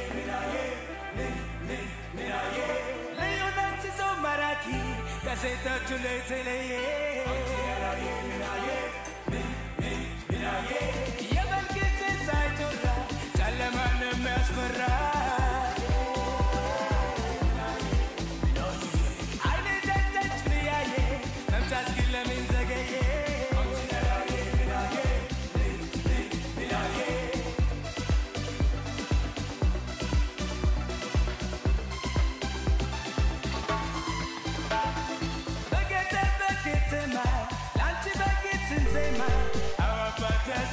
ከሴቶቹ የተለየ የመልክ ሳይቶራ ጨለማን የሚያስፈራ አይኔ ደጀች ብያየ መምጣት ግን ለምን ዘገየ በገጠር በከተማ ለአንቺ በጌትን ዜማ አዋፋታዝ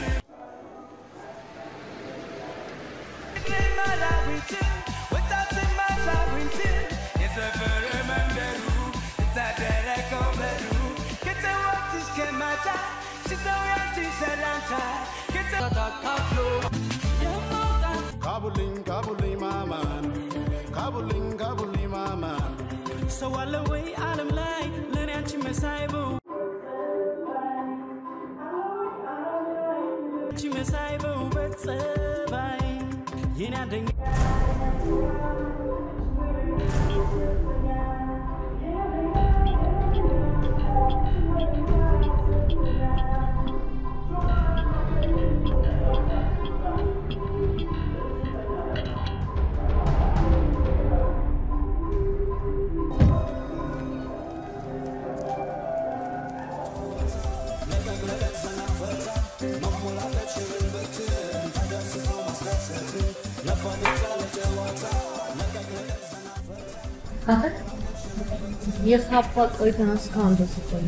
ማራዊት ወጣት ማዛዊት የሰፈር መንደሩ ታደረ ኮበሩ ከጠዋት እስከ ማታ ሲሰው ያንቺ ሰላምታ ከተካፍሎ Kabuling, kabuling, maman. Kabuling, kabuling, maman. ሰው አለ ወይ ዓለም ላይ ለእኔ አንቺ መሳይ በው አንቺ መሳይ በውበት ጸባይ የኔ አንደኛ አፈት የሳባ ቆይተን እስካሁን ድረስ ቆየ።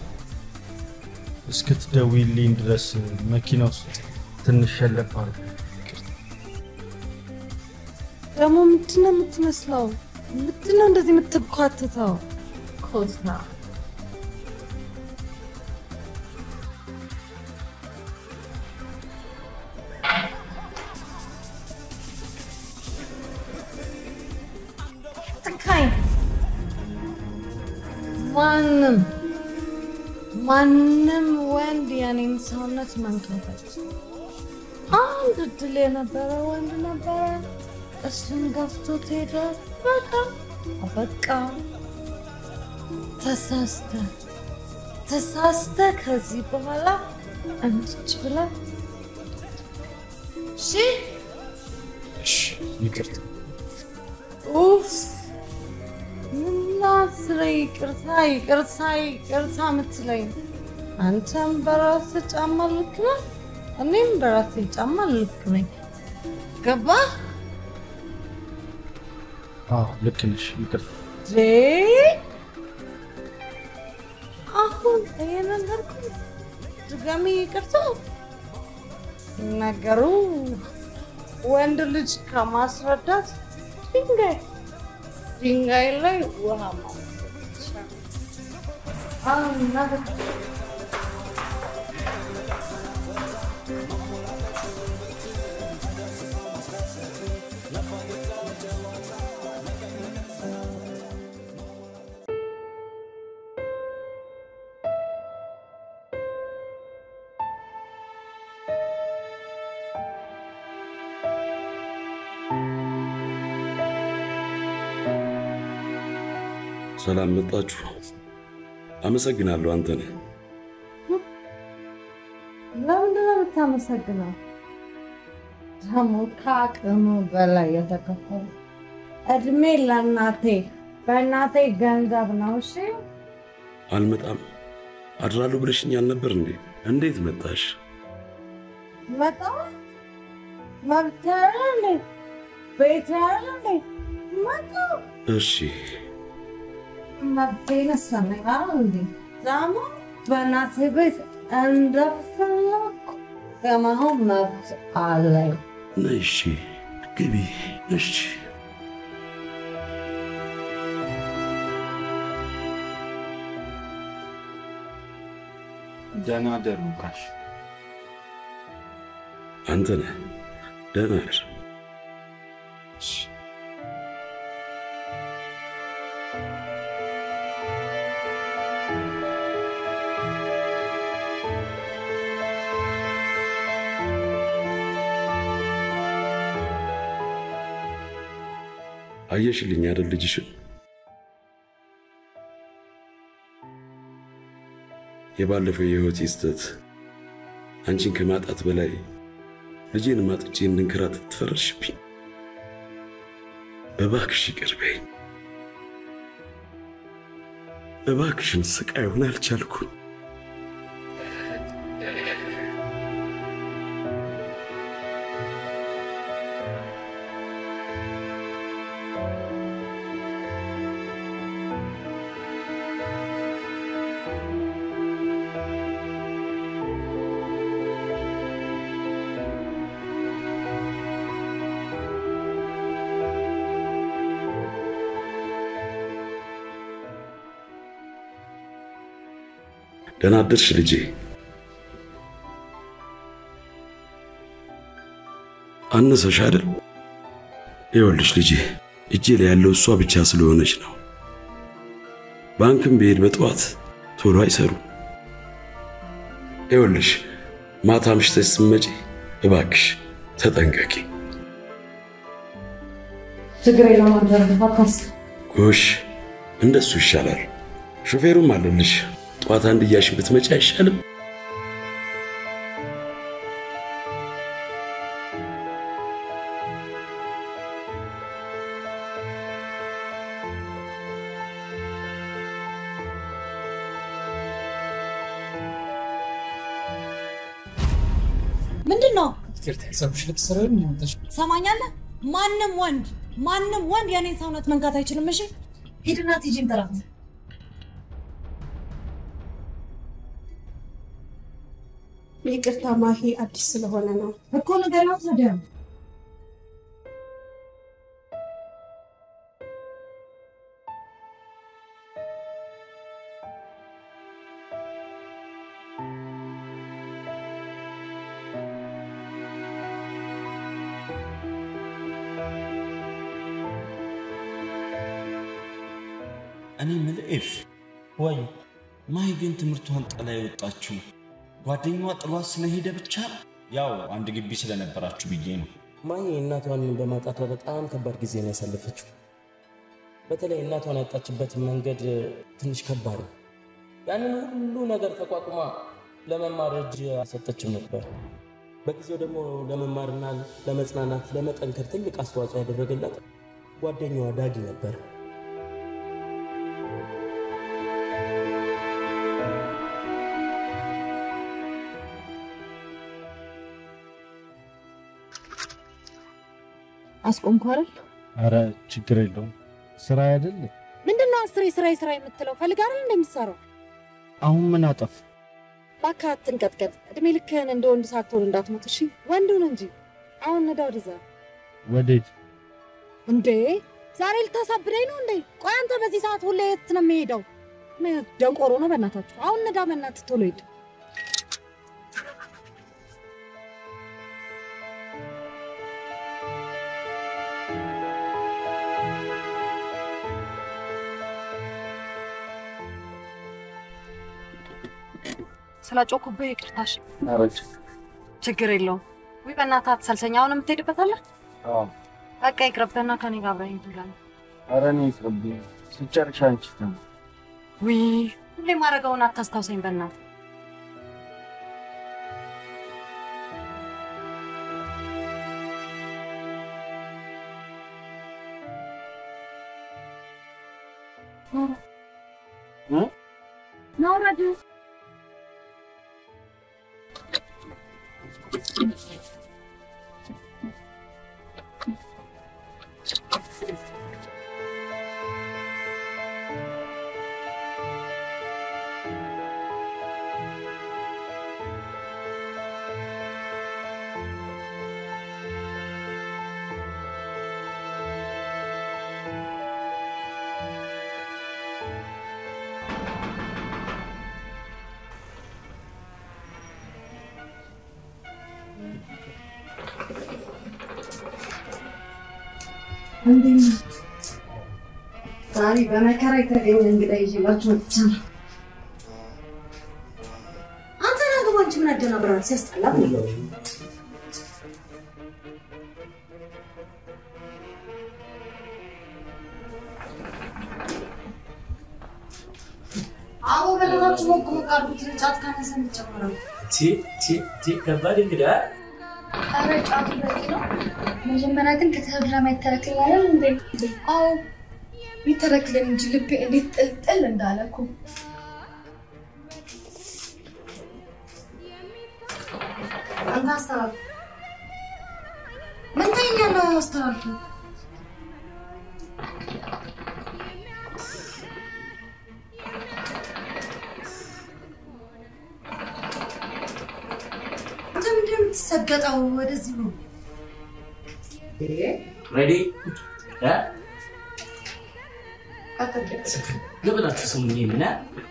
እስክትደውይልኝ ድረስ መኪና ውስጥ ትንሽ ሸለብ አለ። ደግሞ ምንድን ነው የምትመስለው? ምንድን ነው እንደዚህ የምትኳትተው? ኮስታ ትካኝ ማንም ማንም ወንድ የኔን ሰውነት መንካፈች አንድ እድል የነበረ ወንድ ነበረ። እሱን ገፍቶት ሄደ። በቃ በቃ ተሳስተ ተሳስተ ከዚህ በኋላ እንድች ብላ እሺ እሺ ይቅርታ። ኡፍ ምና ስለ ይቅርታ ይቅርታ ይቅርታ የምትለኝ አንተም በራስ ጫማ ልክ ነህ፣ እኔም በራሴ ጫማ ልክ ነኝ። ገባ አዎ ልክ ነሽ። ይቅርታ። ዜ አሁን እየነገርኩ ድጋሚ ይቅርታ ነገሩ ወንድ ልጅ ከማስረዳት ድንጋይ ድንጋይ ላይ ውሃ ማፍሰስ ይቻላል። አሁን ነገር ሰላም መጣችሁ። አመሰግናለሁ። አንተ ነህ ለምንድን ነው የምታመሰግነው? ደግሞ ከአቅሙ በላይ የተከፈለ እድሜ ለእናቴ በእናቴ ገንዘብ ነው። እሺ አልመጣም አድራለሁ ብለሽኝ አልነበር እንዴ? እንዴት መጣሽ? መጣ መብት ያለ ቤት ያለ መጣ እሺ መብቴ ነሰነኝ እንዴ ደግሞ በእናቴ ቤት እንደፈለኩ የመሆን መብት አለኝ። ነይ፣ እሺ ግቢ። እሺ ደህና ደሩ ጋሽ። አንተ ነህ ደህና ነሽ? አየሽልኝ አይደል ልጅሽን የባለፈው የህይወት ስህተት አንቺን ከማጣት በላይ ልጄን ማጥቼ እንድንከራተት ትፈረድሽብኝ። እባክሽ ይቅር በይኝ። እባክሽን ስቃዩን አልቻልኩም። ደህና አደርሽ ልጄ። አነሰሽ አይደል? ይኸውልሽ ልጄ እጄ ላይ ያለው እሷ ብቻ ስለሆነች ነው። ባንክም ብሄድ በጠዋት ቶሎ አይሰሩም። ይኸውልሽ ማታ ምሽተሽ ስትመጪ እባክሽ ተጠንቀቂ። ችግር የለውም አደረግህ አታስብ። ጎሽ እንደሱ ይሻላል። ሾፌሩም አለልሽ። ጠዋት አንድ እያሽን ብትመጪ አይሻልም? ምንድን ነው ፀጉርሽ ልትሰራ የሚመጣሽ ሰማኛለህ? ማንም ወንድ ማንም ወንድ የኔን ሰውነት መንካት አይችልም። እሺ ሂድና ቲጂን ጥራት። ይቅርታ ማሂ፣ አዲስ ስለሆነ ነው እኮ ነገር ነው ታዲያ እኔ የምልህ ኤፍ ወይ ማይ ግን ትምህርቷን ጥላ የወጣችው ጓደኛዋ ጥሏት ስለሄደ ብቻ ነው? ያው አንድ ግቢ ስለነበራችሁ ብዬ ነው። ማይ እናቷን በማጣቷ በጣም ከባድ ጊዜ ነው ያሳለፈችው። በተለይ እናቷን ያጣችበት መንገድ ትንሽ ከባድ ነው። ያንን ሁሉ ነገር ተቋቁማ ለመማር እጅ አልሰጠችም ነበር። በጊዜው ደግሞ ለመማርና ለመጽናናት ለመጠንከር ትልቅ አስተዋጽኦ ያደረገላት ጓደኛዋ ዳጊ ነበር። አስቆምኩ አይደል? አረ ችግር የለውም ስራ አይደል? ምንድን ነው አስሬ ስራ ስራ የምትለው? ፈልግ አይደል እንደምትሰራው? አሁን ምን አጠፍ? እባክህ አትንቀጥቀጥ። እድሜ ልክህን እንደ ወንድ ሳትሆን እንዳትሞት እሺ? ወንዱን እንጂ አሁን ነዳ ወደዛ። ወዴት? እንዴ ዛሬ ልታሳብደኝ ነው እንዴ? ቆይ አንተ በዚህ ሰዓት ሁሌ የት ነው የሚሄደው? ምን ደንቆሮ ነው በእናታችሁ። አሁን ነዳ፣ በእናትህ ቶሎ ሂድ። ስላጮኩብህ ይቅርታሽ። ችግር የለውም። ወይ በእናትህ አትሰልሰኝ። አሁን የምትሄድበት አለ? በቃ ይቅርብህና ከኔ ጋር አብረኸኝ ትሄዳለህ። አረ እኔ ይቅርብኝ። ስጨርሻ አንቺ ተው። ውይ ሁሌ ማድረገውን አታስታውሰኝ በእናትህ። ናውረድ ዛሬ በመከራ የተገኘ እንግዳ ይዤላችሁ መጥቻለሁ። አንተ ና ግባ እንጂ ምን አደናብራል? ሲያስጠላ አቦ በእናታችሁ ሞቅ ሞቅ አድርጉት። ጫት ካነሰ እንጨምራለን። ቺ ቺ ቺ ከባድ እንግዳ ኧረ ጫቱ በቂ ነው። መጀመሪያ ግን ከተብላ ማይተረክላለን እንዴ? አዎ ይተረክልን እንጂ ልቤ እንዴት ጥልጥል እንዳለ እኮ። አንተ አስተላልፍ። ምን ታይኛለህ? አስተላልፍ። አንተ ምንድን ነው የምትሰገጠው? ወደዚህ ነው ሬዲ ለብላችሁ ስሙኝ ምን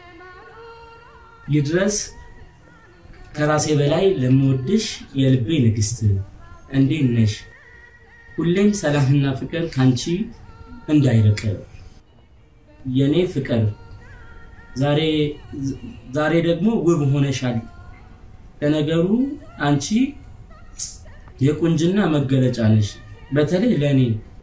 ይድረስ ከራሴ በላይ ለምወድሽ የልቤ ንግስት እንዴት ነሽ? ሁሌም ሰላምና ፍቅር ካንቺ እንዳይርቅ የኔ ፍቅር ዛሬ ዛሬ ደግሞ ውብ ሆነሻል። ለነገሩ አንቺ የቁንጅና መገለጫ ነሽ፣ በተለይ ለእኔ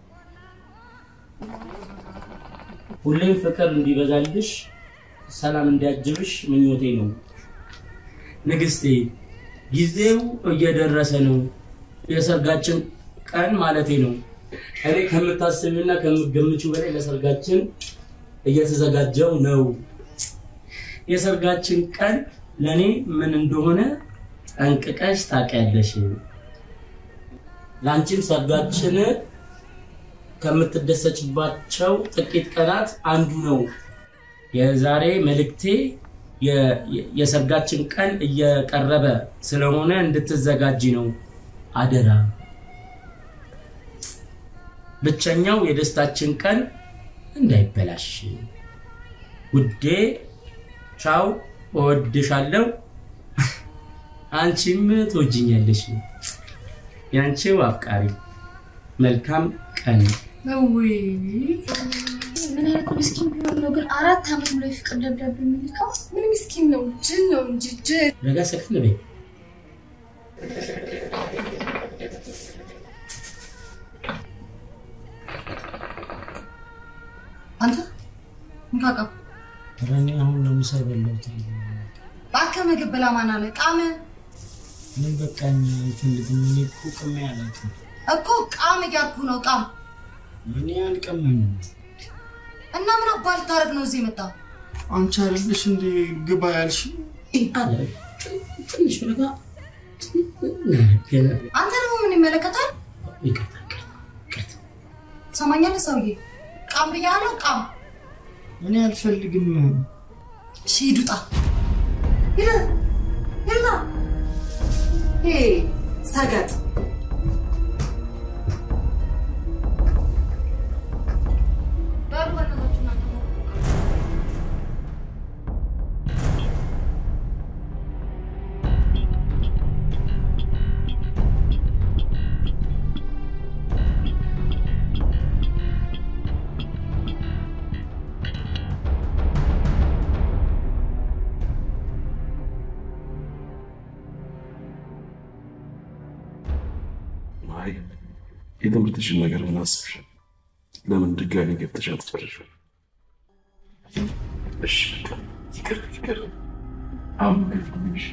ሁሌም ፍቅር እንዲበዛልሽ ሰላም እንዲያጅብሽ ምኞቴ ነው። ንግስቴ ጊዜው እየደረሰ ነው። የሰርጋችን ቀን ማለቴ ነው። እኔ ከምታስቢና ከምገምችው በላይ ለሰርጋችን እየተዘጋጀው ነው። የሰርጋችን ቀን ለእኔ ምን እንደሆነ ጠንቅቀሽ ታውቂያለሽ። ለአንቺም ሰርጋችን ከምትደሰችባቸው ጥቂት ቀናት አንዱ ነው። የዛሬ መልእክቴ የ- የ- የሰርጋችን ቀን እየቀረበ ስለሆነ እንድትዘጋጂ ነው። አደራ። ብቸኛው የደስታችን ቀን እንዳይበላሽ። ውዴ፣ ቻው፣ እወድሻለሁ። አንቺም ትወጅኛለሽ። ያንቺው አፍቃሪ። መልካም ቀን። ውይ ምን አይነት ምስኪን ቢሆን ነው ግን አራት ዓመት ሙሉ የፍቅር ደብዳቤ የሚልከው? ምን ምስኪን ነው? ጅል ነው እንጂ ጅል። ረጋ ሰክን በይ። አንተ እንካቃ ኧረ እኔ አሁን ነው ምሳ የበላሁት። እባክህ ምግብ ብላ ማን አለ? ቃም ምን በቃኝ አልፈልግም። እኔ እኮ ቅሜ አላውቅም። እኮ ቃም እያልኩ ነው። ቃም እኔ አልቀመኝም። እና ምን አባል ልታደርግ ነው እዚህ የመጣው? አንቺ አይደለሽ እንደ ግባ ያልሽ አለ ትንሽ ረጋ አንተ ደግሞ ምን ይመለከታል? ይቅርታ ትሰማኛለህ ሰውዬ? ቃም ብያለሁ። ቃም እኔ አልፈልግም። እሺ ሂድ ውጣ። ሂድ ሂድ ውጣ። ይሄ ሰገጥ በሉ በእናታችሁ እናንተ ነው። አይ የትምህርትሽን ነገር ምን አስብሻል? ለምን ድጋሚ ገብተሽ አትጨርሽም? እሺ በቃ ይቅር ይቅር። አሁን ግፍሽ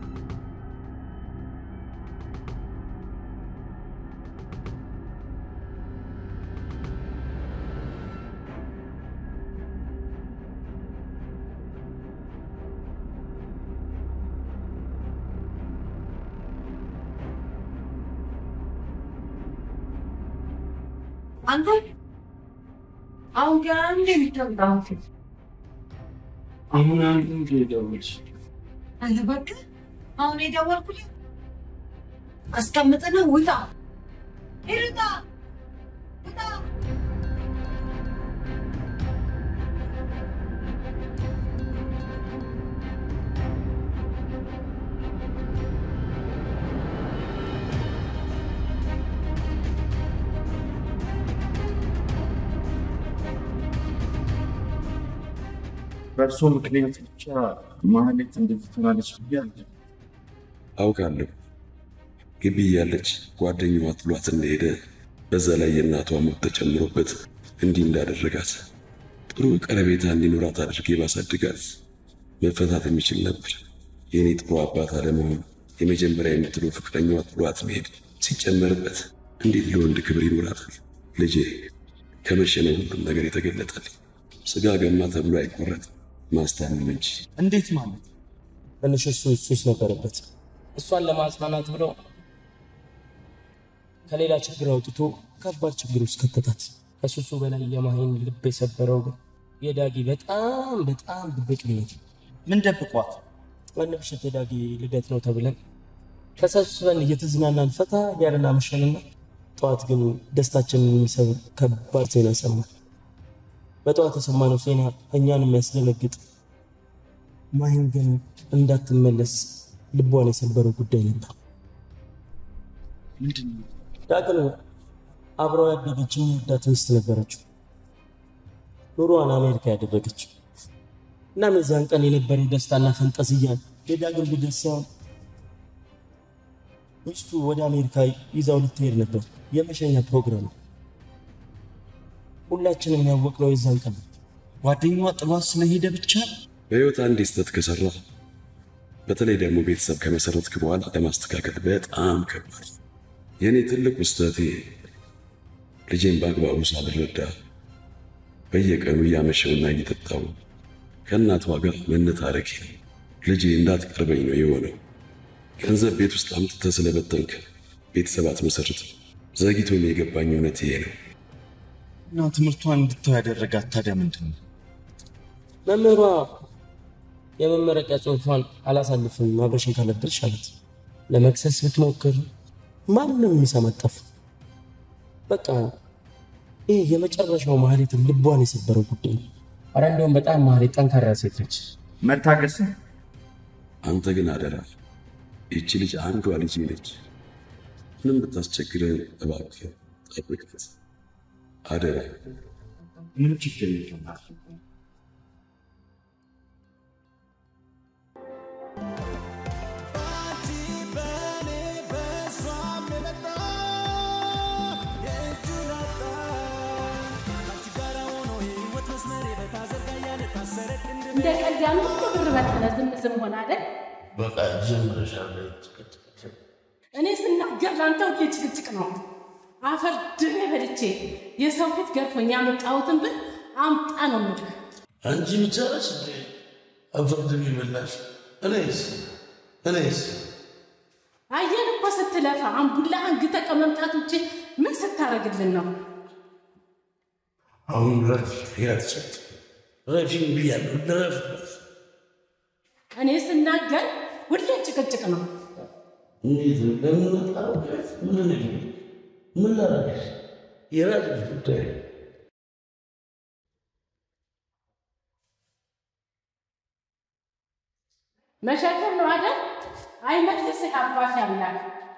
አንተ አሁን ገና እንደ የሚተምጣው አሁን አንዱ እንደ ደወልሽ አንተ እባክህ አሁን የደወልኩልህ አስቀምጥና ውጣ ሂድ ውጣ ውጣ በእርሶ ምክንያት ብቻ ማህሌት እንደዚህ ትሆናለች ብዬ አለ አውቃለሁ። ግቢ እያለች ጓደኛዋ ጥሏት እንደሄደ በዛ ላይ የእናቷ ሞት ተጨምሮበት እንዲህ እንዳደረጋት ጥሩ ቀረቤታ እንዲኖራት አድርጌ ባሳድጋት መፈታት የሚችል ነበር። የእኔ ጥሩ አባት አለመሆኑ፣ የመጀመሪያ የምትለው ፍቅረኛዋ ጥሏት መሄድ ሲጨመርበት እንዴት ለወንድ ክብር ይኖራታል? ልጄ ከመሸነው ሁሉም ነገር የተገለጠልኝ ስጋ ገማ ተብሎ አይቆረጥም ማስታመም እንጂ። እንዴት ማለት? ትንሽ እሱ ሱስ ነበረበት። እሷን ለማጽናናት ብለው ከሌላ ችግር አውጥቶ ከባድ ችግር ውስጥ ከተታት። ከሱሱ በላይ የማሂን ልብ የሰበረው ግን የዳጊ በጣም በጣም ድብቅነት። ምን ደብቋት? አንድ ምሽት የዳጊ ልደት ነው ተብለን ተሰብስበን እየተዝናናን ፈታ ያለን አመሸንና ጠዋት ግን ደስታችንን የሚሰብር ከባድ ዜና ሰማን። በጠዋት የሰማነው ዜና እኛን የሚያስደነግጥ ማሂን ግን እንዳትመለስ ልቧን የሰበረው ጉዳይ ነበር። ምንድን ነው? ዳግም አብረው ያደገች የሚወዳት ሚስት ነበረችው። ኑሮዋን አሜሪካ ያደረገችው። እናም የዛን ቀን የነበረው ደስታና ፈንጠዝያ የዳግም ልደት ሳይሆን ሚስቱ ወደ አሜሪካ ይዛው ልትሄድ ነበር። የመሸኛ ፕሮግራም ነው። ሁላችንም ያወቅነው የዛን ቀን ነው። ጓደኛዋ ጥሏት ስለሄደ ብቻ በሕይወት አንድ ስህተት ከሰራ በተለይ ደግሞ ቤተሰብ ከመሰረትክ በኋላ ለማስተካከል በጣም ከባድ ነው። የእኔ ትልቁ ስህተቴ ልጄን በአግባቡ ሳልረዳ በየቀኑ እያመሸውና እየጠጣው ከእናቷ ጋር መነታረኬ ነው። ልጄ እንዳትቀርበኝ ነው የሆነው። ገንዘብ ቤት ውስጥ አምጥተህ ስለበተንክ ቤተሰብ አትመሰርትም። ዘግይቶም የገባኝ እውነት ይሄ ነው። እና ትምህርቷን እንድተው ያደረጋት ታዲያ ምንድን ነው? መምህሯ የመመረቂያ ጽሑፏን አላሳልፍም አብረሽን ካለበልሽ አላት። ለመክሰስ ብትሞክር ማንም የሚሰማት ጠፋ። በቃ ይህ የመጨረሻው ማህሌትን ልቧን የሰበረው ጉዳይ ነው። ኧረ እንደውም በጣም ማህሌት ጠንካራ ሴት ነች። መታገስ አንተ ግን አደራ፣ ይቺ ልጅ አንዷ ልጅ ነች። ምንም ብታስቸግረ እባክህ ጠብቃት፣ አደራ። ምን ችግር የለም። እንደ ቀልድ ያን ሁሉ ብር በተነ ዝም ዝም ሆነ አይደል? በቃ ጀምረሻለ። እኔ ስናገር ለአንተ ሁሌ ጭቅጭቅ ነው። አፈር ድሜ በልቼ የሰው ፊት ገርፎኝ ያመጣሁትን ብር አምጣ ነው የምልህ። አንቺ ብቻ ነሽ እንዴ አፈርድም ይበላሽ? እኔስ እኔስ አየን እኮ ስትለፋ አምቡላ አንግተ ከመምጣት ውጭ ምን ስታደርግልን ነው? አሁን ረፍ ያትችል ረፊም ብያለሁ። ልረፍበት። እኔ ስናገር ሁሌ ጭቅጭቅ ነው። እንዴት ነው? ለምን መጣሁ? ምን ልል? ምን ላደርግሽ? የራስሽ ጉዳይ። መሸፈን ነው አይደል? አይመልስህ አባሽ አምላክ።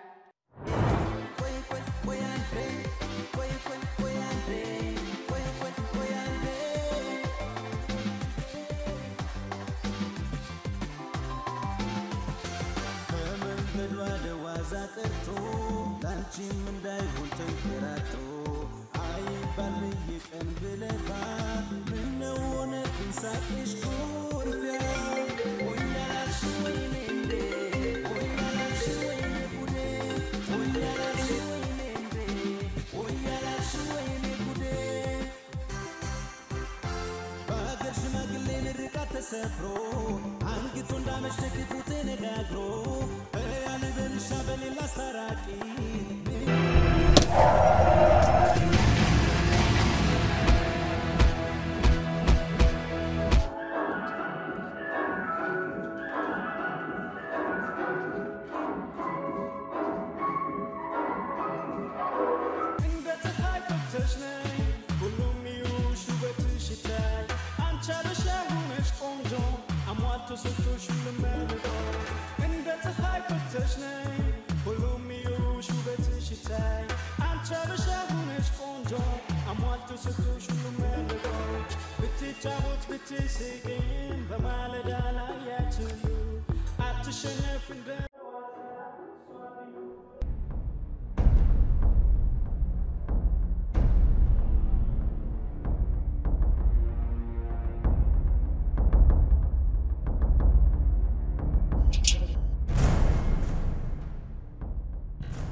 ከመንገዷ ደዋዛ ቀርቶ ላንቺም እንዳይሆን ተንከራቶ አይባል በየቀን ብለፋ ምነው ሆነብኝ ሳቅሽ ኩርፊያ ሆኛላሽ ወይኔ እንዴ ሆኛላሽ ወይኔ ጉዴ ሆኛላሽ ወይኔ እንዴ ሆኛላሽ ወይኔ ጉዴ በሀገር ሽማግሌ ምርቃት ተሰፍሮ አንግቶ እንዳመሸ ክፉ ተነጋግሮ ያለ በልሻ በሌላ አስታራቂ እንደ ፀሐይ ፈክተሽ ነይ ሁሉም ይዩሽ ውበትሽ ይታይ አንቺ አበሻ ሆነሽ ቆንጆ አሟልቶ ሰጥቶሽ ሁሉም መልጦ እንደ ፀሐይ ፈክተሽ ነይ ሁሉም ይዩሽ ውበትሽ ይታይ አንቺ አበሻ ሆነሽ ቆንጆ አሟልቶ ሰጥቶሽ ሁሉም መልጦ ብትጫወት ብትስቅም በማለዳ ላይ ያችሉ አትሸነፍ እንደ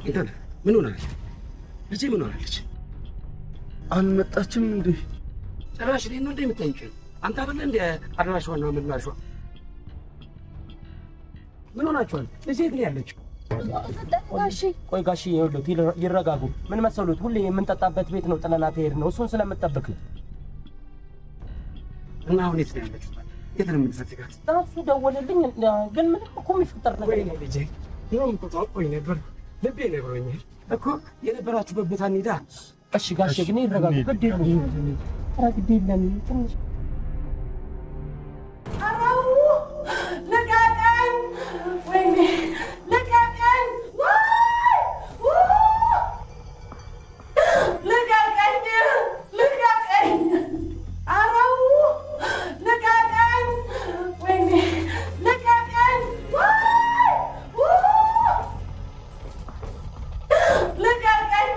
እንትን ምን ሆናለች? ልጄ ምን ሆናለች? አልመጣችም እንዴ? ጭራሽ እኔን ነው እንደ የምጠይቀኝ? አንተ አይደለ እንደ አድራሿና ምላሿ? ምን ሆናችኋል? ልጄ የት ነው ያለችው? ጋሺ ቆይ ጋሺ ይኸውልዎት ይረ- ይረጋጉ። ምን መሰሉት ሁሌ የምንጠጣበት ቤት ነው ጥለናት ሄድ ነው እሱን ስለምጠብቅ ነው። እና አሁን የት ነው ያለችው? የት ነው የምትፈልጋት? እሱ ደወለልኝ ግን ምንም እኮ የሚፈጠር ነገር ወይኔ ልጄ ድሮም እኮ ታውቆኝ ነበር። ልቤ ነግሮኛል እኮ የነበራችሁበት ቦታ እንሂዳ። እሺ ጋሼ ግን ይረጋጉ። ግድ የለም ኧረ ግድ የለም ትንሽ ልቀቀኝ! ወይኔ ልቀቀኝ! ዋይ! ው! ልቀቀኝ! ልቀቀኝ! ኧረ ው! ልቀቀኝ! ወይኔ ልቀቀኝ! ዋይ! ው! ልቀቀኝ!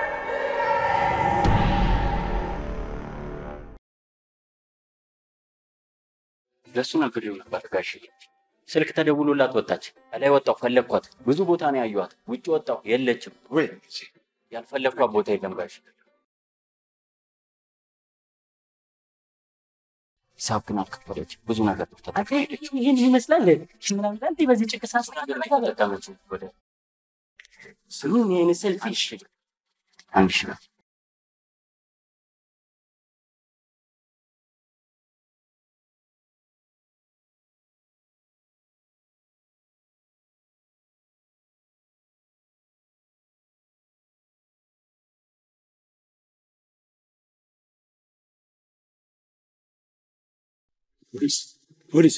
ለሱ ነግሬው ነበር ጋሽ። ስልክ ተደውሎላት ወጣች። እላይ ወጣሁ ፈለግኳት። ብዙ ቦታ ነው ያየኋት። ውጭ ወጣሁ የለችም። ያልፈለግኳት ቦታ የለም ጋሽ። ሂሳብ ግን አልከፈለች። ብዙ ነገር ተጠቀመች። ይህን ይመስላል ምናምን እንዲህ በዚህ ጭቅሳ ተጠቀመች ወደ ስሙን ይህን ሰልፊ አንድ ሺህ ብር ፖሊስ ፖሊስ፣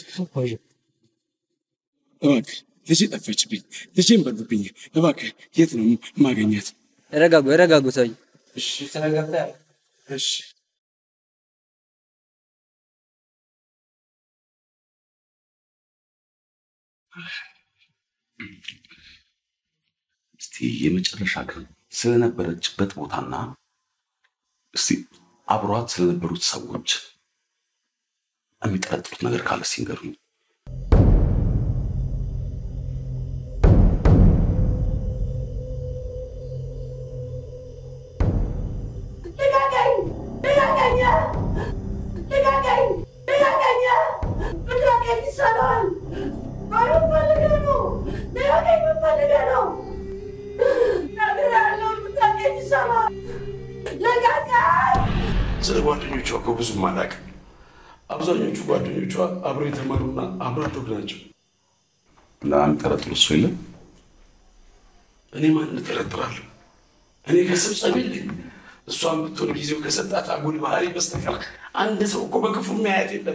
እባክህ ልጄ ጠፋችብኝ። ልጄን በሉብኝ። እባክህ የት ነው ማገኘት? ረጋጉ ረጋጉ ሰውዬ። እሺ ተረጋግተህ እሺ እስቲ የመጨረሻ ቀን ስለነበረችበት ቦታና እስቲ አብሯት ስለነበሩት ሰዎች የሚጠረጥሩት ነገር ካለ ሲንገሩኝ። ልቀቀኝ! ልቀቀኝ! ልቀቀኝ! ልቀቀኝ! ልቀቀኝ ይሻላል። ቆይ ምን ፈልገህ ነው? ልቀቀኝ ምን ፈልገህ ነው? ነግሬሃለሁ፣ ልቀቀኝ ይሻላል። ልቀቀኝ! ስለ ጓደኞቿ እኮ ብዙም አላውቅም። አብዛኞቹ ጓደኞቿ አብረው የተማሩና አብረው ያደጉ ናቸው። ለሚጠረጥሩ እሱ የለም። እኔ ማን እጠረጥራለሁ? እኔ ከስብሰብ የለኝ። እሷን ብትሆን ጊዜው ከሰጣት አጉል ባህሪ በስተቀር አንድ ሰው እኮ በክፉ የሚያያት የለም።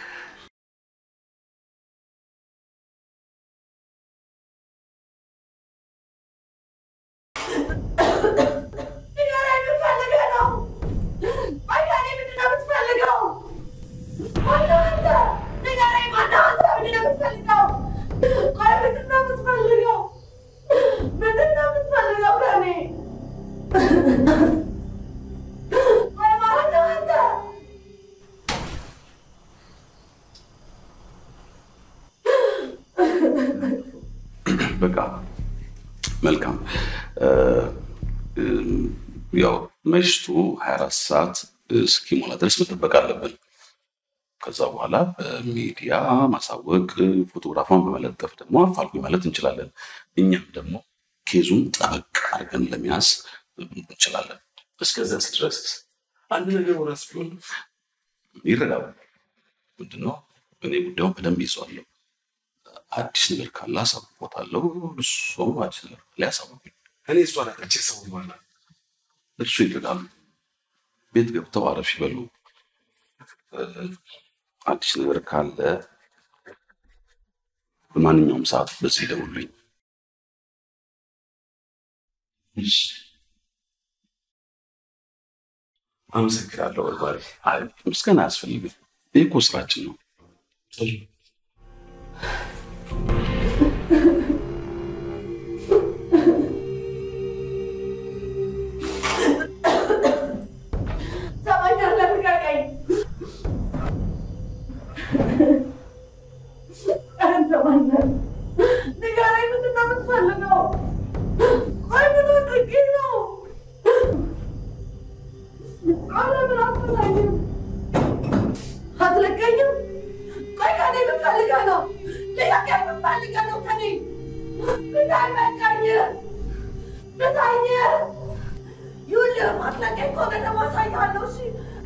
ንገረኝ፣ ምን ፈልገህ ነው? ቆይ ከእኔ ምንድን ነው የምትፈልገው? ማነው አንተ? ንገረኝ፣ ማነው አንተ? ምንድን ነው የምትፈልገው? ቆይ ምንድን ነው የምትፈልገው? ምንድን ነው የምትፈልገው ከእኔ? ቆይ ማነው አንተ? በቃ መልካም። እ፣ እም፣ ያው መሽቱ 24 ሰዓት እስኪሞላ ድረስ መጠበቅ አለብን። ከዛ በኋላ በሚዲያ ማሳወቅ፣ ፎቶግራፏን በመለጠፍ ደግሞ አፋልጉኝ ማለት እንችላለን። እኛም ደግሞ ኬዙን ጠበቅ አድርገን ለመያዝ እንችላለን። እስከዚያስ ድረስ አንድ ነገር ወራስ ቢሆን ይረጋሉ። ምንድነው እኔ ጉዳዩን በደንብ ይዘዋለሁ። አዲስ ነገር ካለ አሳውቆታለሁ። እሱም አዲስ ነገር ካለ ያሳውቁኝ። እኔ እሷ ናተች ሰው በኋላ እርሱ ይረጋሉ። ቤት ገብተው አረፍ ይበሉ። እ፣ አዲስ ነገር ካለ በማንኛውም ሰዓት በዚህ ደውሉኝ። አመሰግናለሁ። በርባሪ አይ ምስጋና አያስፈልግም። ይህ እኮ ስራችን ነው። ሰማኛለህ? ልቀቀኝ! አንተ ማነህ? ንገረኝ፣ ምንድን ነው የምትፈልገው? ቆይ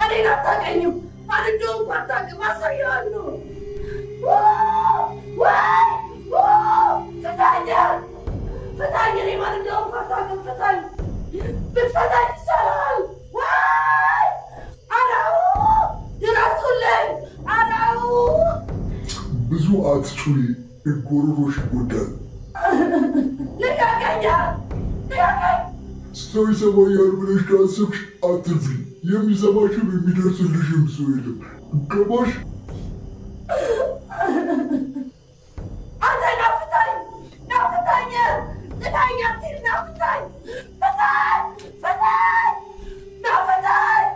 እኔን አታውቀኝም። ማን እንደሆንኩ አታውቅም። አሳይሃለሁ። ወይ ፍታኝ፣ ፍታኝ። እኔ ማን እንደሆንኩ አታውቅም። ፍታኝ፣ ብትፈታኝ ይሻላል። ወይ አራው ድረሱልኝ፣ አራው ብዙ አትጩሂ፣ ጉሮሮሽ ይጎዳል። ልቀቀኝ፣ ልቀቀኝ። ሰው ይሰማኛል ብለሽ ካሰብሽ አትፍሪ። የሚሰማሽም የሚደርስልሽም ሰው የለም። ገባሽ? አንተ ናፍታኝ፣ ናፍታኝ፣ ፍታኝ፣ አትሂድ፣ ናፍታኝ፣ ፍታኝ፣ ፍታኝ፣ ናፍታኝ።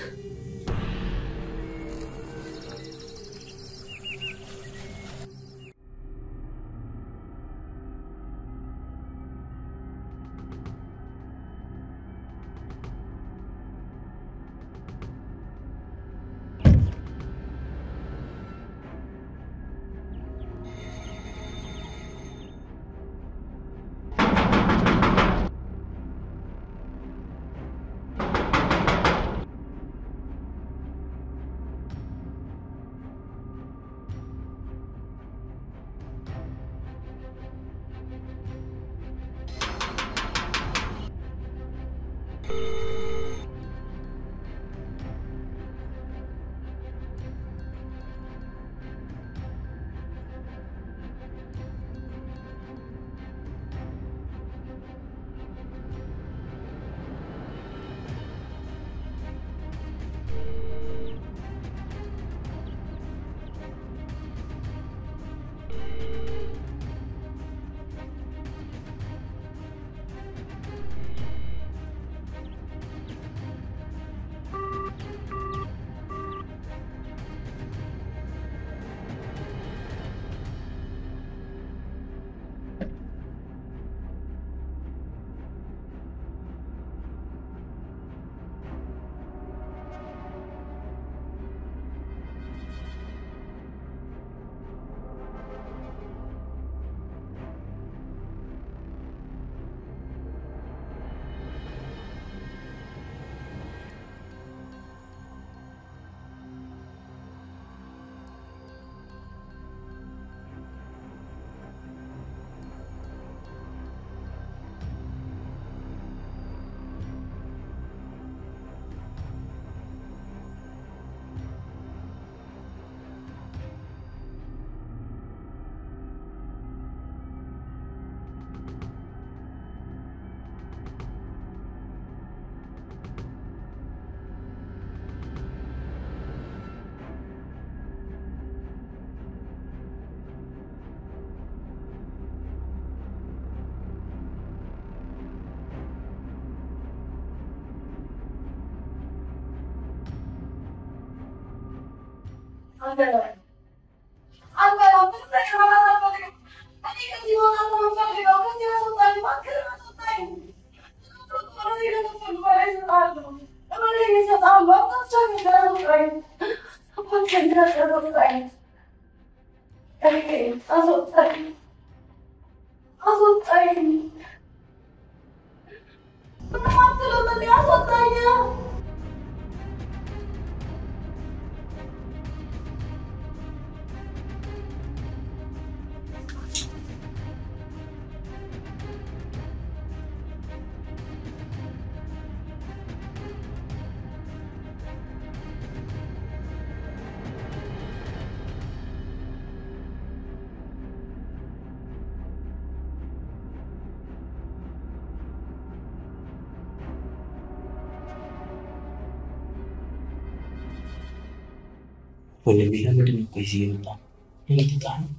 ወንድሜ ለምንድን ነው ቆይ እዚህ የመጣ እንድትጣ ነው?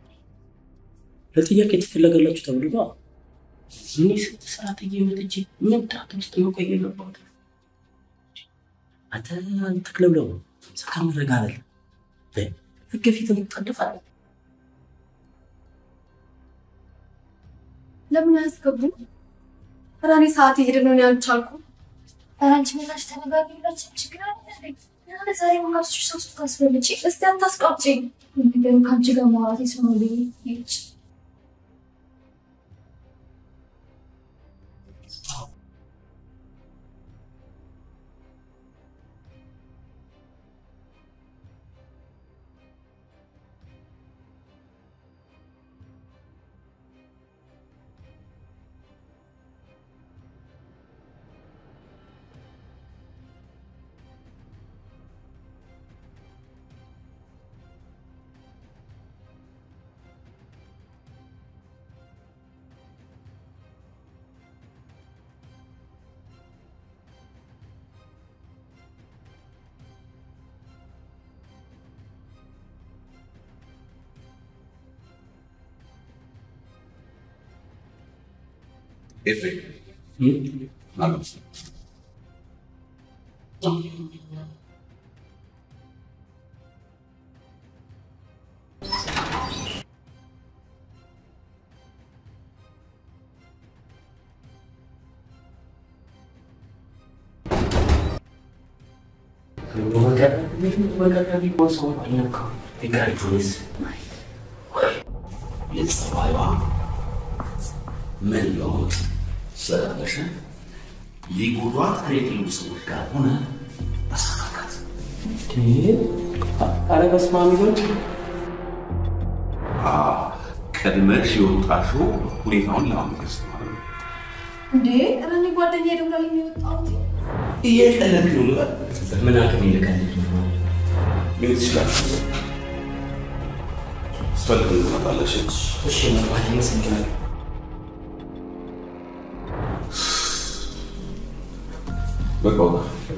ለጥያቄ ትፈለጋላችሁ ተብሎ ነው። እኔ ስንት ሰዓት እየመጥቼ ምን ጣት ውስጥ ነው ቆይ የገባሁት? አንተ ተክለብለው ሰካም ረጋ በል ህግ ፊት ትጣደፋለህ። ለምን አያስገቡም? ኧረ እኔ ሰዓት እየሄደ ነው፣ እኔ አልቻልኩም። ኧረ አንቺ ምላሽ ተነጋግሪ፣ ሁላችንም ችግር አለ እንዴ? ያለ ዛሬ ማካስሽ ሰው ስታስፈልጪ እስቲ አታስቀብጪኝ። ነገሩ ከአንቺ ጋር ማውራት የሰው ብዬ ይች ኤፍሬም አሉ የጸባይዋ መለወጥ ስለበሸ ሊጎዷት ከሌሉ ሰዎች ጋር ሆነ አሳካካት። ኧረ በስመ አብ ይሁን። ቀድመሽ የወጣሽው ሁኔታውን ለማመልከት ማለት ነው። እንዴ ኧረ እኔ ጓደኛዬ ደውላልኝ ነው የወጣሁት። እየቀለድክ ነው ልበል? ምን አቅም ይልቀልድ ሊሆን ይችላል። ስፈልግ ትመጣለሽ። እሺ መግባት ይመስለኛል። በቃ ውጣ።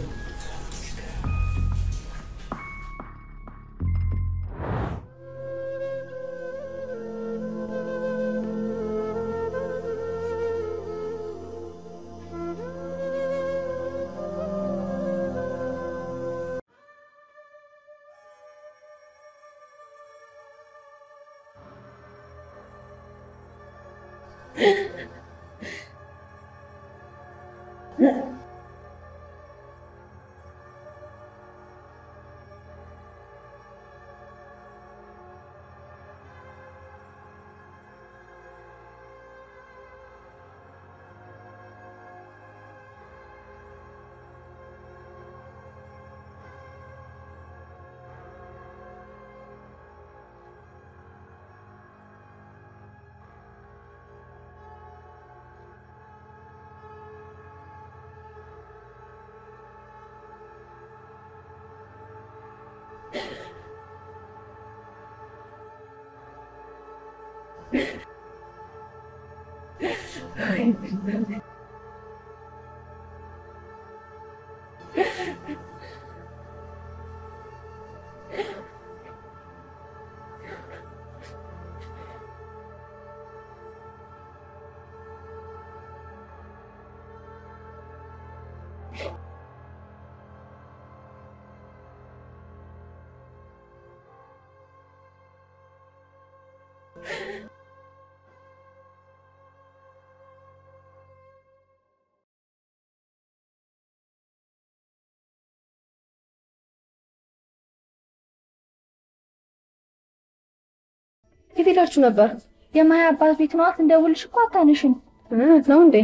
የት ሄዳችሁ ነበር? የማያ አባት ቤት ነዋት። እንደውልሽ እኮ አታነሽም። ነው እንዴ?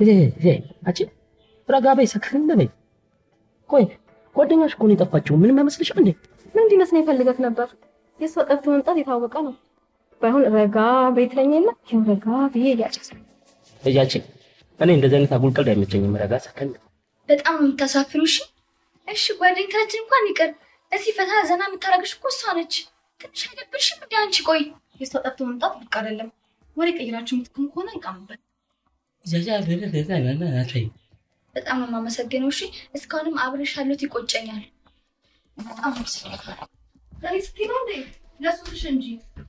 አንቺ ረጋ በይ፣ ሰከን በይ። ቆይ ጓደኛሽ እኮ ነው የጠፋችው። ምንም አይመስልሽም እንዴ? ምን እንዲመስል ይፈልገት ነበር? የእሷ ጠፍቶ መምጣት የታወቀ ነው። ባይሆን ረጋ በይ ትለኝ የለ ይኸው ረጋ ብዬ እያጨሰ እያቺ እኔ እንደዚህ አይነት አጉል ቀልድ አይመቸኝም። ረጋ ሰከን በጣም ነው የምታሳፍሪው። እሺ እሺ፣ ጓደኝታችን እንኳን ይቅር፣ እዚህ ፈታ ዘና የምታረግሽ እኮ እሷ ነች። ትንሽ አይደብርሽም እንዴ አንቺ? ቆይ የእሷ ጠፍቶ መምጣት ብቅ አይደለም። ወሬ ቀይራችሁ የምትኩም ከሆነ እንቃምበት። በጣም ነው የማመሰግነው። እሺ እስካሁንም አብረሽ ያለሁት ይቆጨኛል። በጣም ነው ዛሬ ስትይ ነው እንዴ? ለሱስሽ እንጂ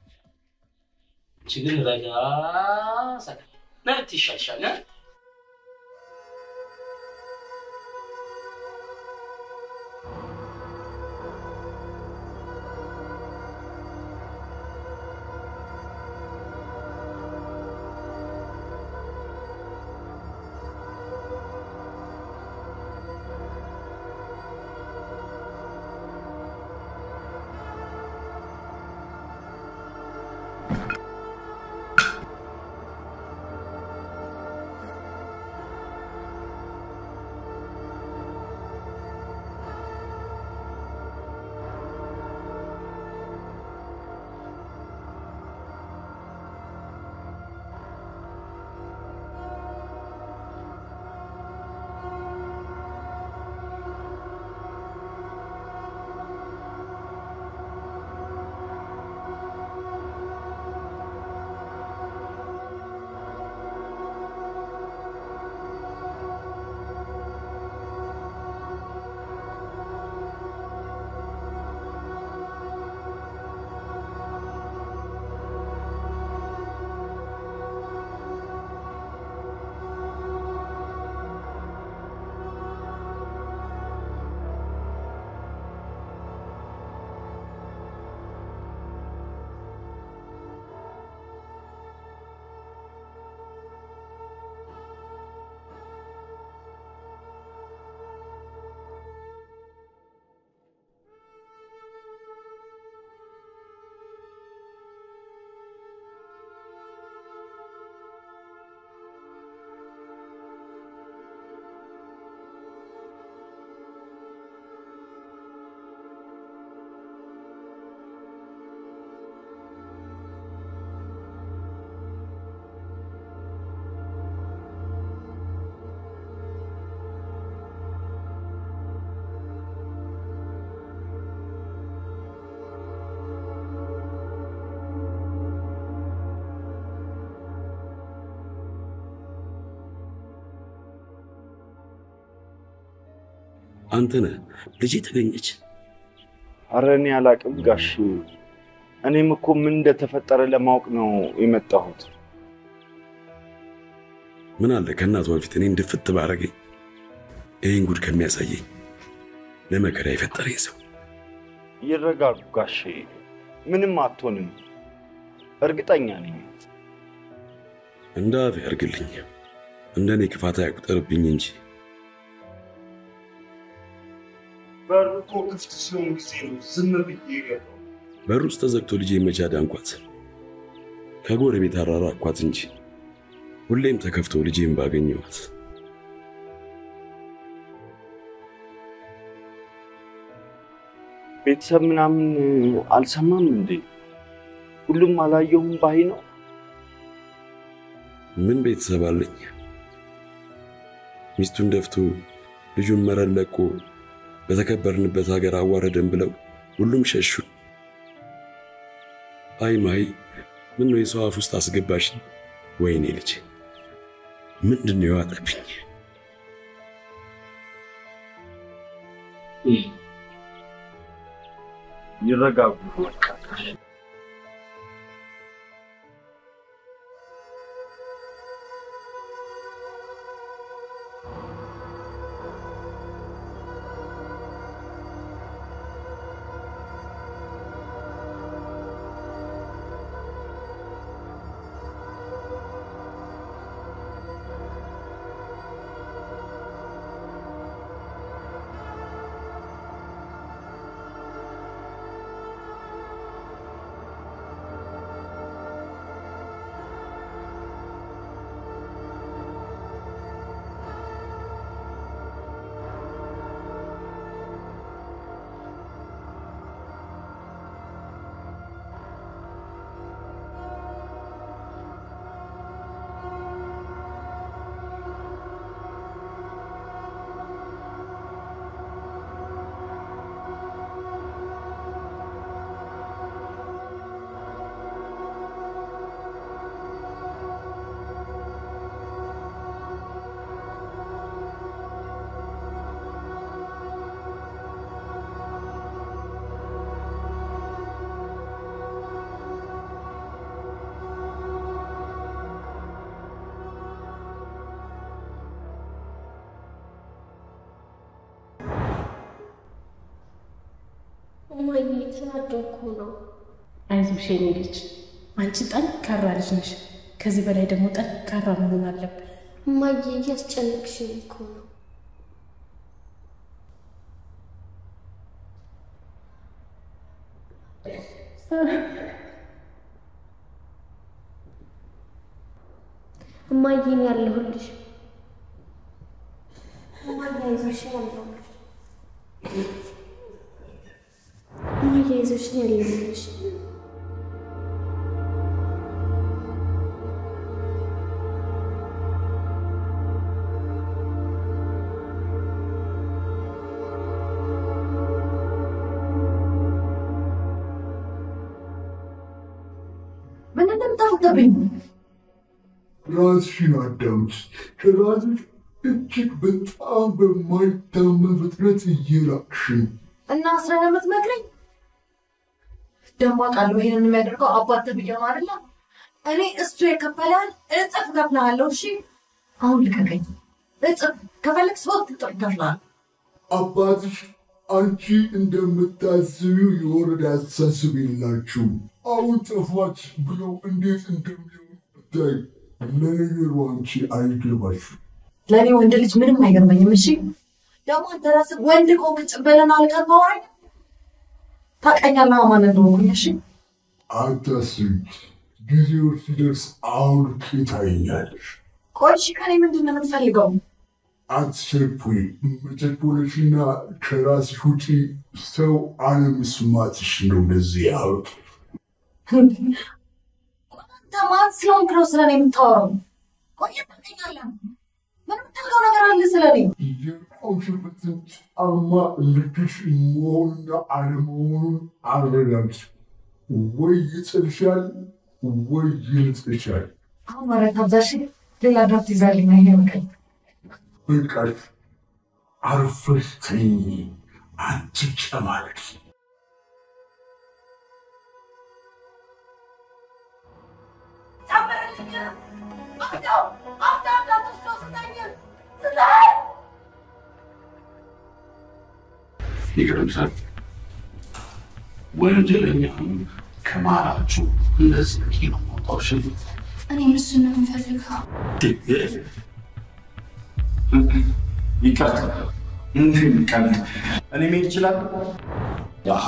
ችግር ረጋ ሰከን ነብት ይሻልሻል እ? አንተ ነህ ልጄ ተገኘች። አረ እኔ አላቅም ጋሽ። እኔም እኮ ምን እንደተፈጠረ ለማወቅ ነው የመጣሁት። ምን አለ ከእናቷ በፊት እኔ እንድፍት ባረገኝ። ይህን ጉድ ከሚያሳየኝ ለመከራ የፈጠረኝ ሰው ይረጋጉ ጋሼ፣ ምንም አትሆንም፣ እርግጠኛ ነኝ። እንደ አፍ ያርግልኝ፣ እንደ እኔ ክፋት አይቁጠርብኝ እንጂ በሩ እኮ ክፍት ሲሆን ጊዜ ነው ዝም ብዬ የገባው። በሩ ውስጥ ተዘግቶ ልጄ መቻ ዳንኳት፣ ከጎረቤት አራራኳት እንጂ ሁሌም ተከፍቶ ልጄን ባገኘኋት። ቤተሰብ ምናምን አልሰማም እንዴ? ሁሉም አላየሁም ባይ ነው። ምን ቤተሰብ አለኝ? ሚስቱን ደፍቶ ልጁን መረን ለቆ በተከበርንበት ሀገር አዋረደን ብለው ሁሉም ሸሹ። አይ ማይ፣ ምን ነው የሰው አፍ ውስጥ አስገባሽ? ወይኔ ልጅ ምንድን ነው የዋጠብኝ? ይረጋጉ። እማዬ ተናደድኩ ነው። አይዞሽ የኔ ልጅ፣ አንቺ ጠንካራ ልጅ ነሽ። ከዚህ በላይ ደግሞ ጠንካራ መሆን አለብን። እማዬ እያስጨነቅሽኝ እኮ ነው። እማዬ እኔ ያለሁልሽ። እማዬ አይዞሽ ያለሁልሽ። እማዬ አይዞሽ እኔ ያለሁልሽ። ምን እንደምታውቅብኝ ራስሽን አዳምጪ። ከራስሽ እጅግ በጣም በማይታመን ፍጥነት እየራቅሽ ነው። እና አስራ የምትመክረኝ ደግሞ አውቃለሁ። ይሄንን የሚያደርገው አባት ተብዬው ነው አይደለ? እኔ እሱ የከፈለህን እጥፍ እከፍልሃለሁ። እሺ አሁን ልቀቀኝ። እጥፍ ከፈለግ ሶስት እጥፍ እከፍልሃለሁ። አባትሽ አንቺ እንደምታስቢው የወረደ አስተሳሰብ የላችሁም። አሁን ጠፋች ብለው እንዴት እንደሚሆን ብታይ። ለነገሩ አንቺ አይገባሽም። ለእኔ ወንድ ልጅ ምንም አይገርመኝም። እሺ ደግሞ አንተ ራስህ ወንድ ቆም ጭበለን አልቀር ማውራኝ ታውቀኛለህ ማን እንደሆንኩኝ። እሺ አታስቢ፣ ጊዜው ሲደርስ አውልቄ ታይኛለሽ። ቆይ እሺ ከኔ ምንድን ነው የምትፈልገው? አትቸኩይ። መቸኮለሽና ከራስሽ ውጪ ሰው አለመስማትሽ ነው እንደዚህ ያውቅ አንተ ማን ስለሆንክ ነው ስለኔ የምታወራው? ቆይ ታውቀኛለህ። ምን የምታውቀው ነገር አለ ስለኔ? የቆምሽበትን ጫማ ልክሽ መሆንና አለመሆኑን አረጋግጭ። ወይ ይጥልሻል ወይ ይልጥሻል። አሁን ወሬ ታብዛሽ። ሌላ ድራፍት ይዛልኝ ይሄ ምቀኝ በቃሽ። አርፈሽ ተኝ አንቺ ጨማለቅ ጨምርልኝ። አፍታው አፍታው እንዳትወስደው ስጠኝ ስጠኝ። ይገርምሻል። ወንጀለኛ ከማራችሁ እንደዚህ ኪሎ ማውጣው ሽልት እኔም እሱን ነው የምፈልገው። ይቀርታ እንደሚቀር እኔ መሄድ እችላለሁ? አሃ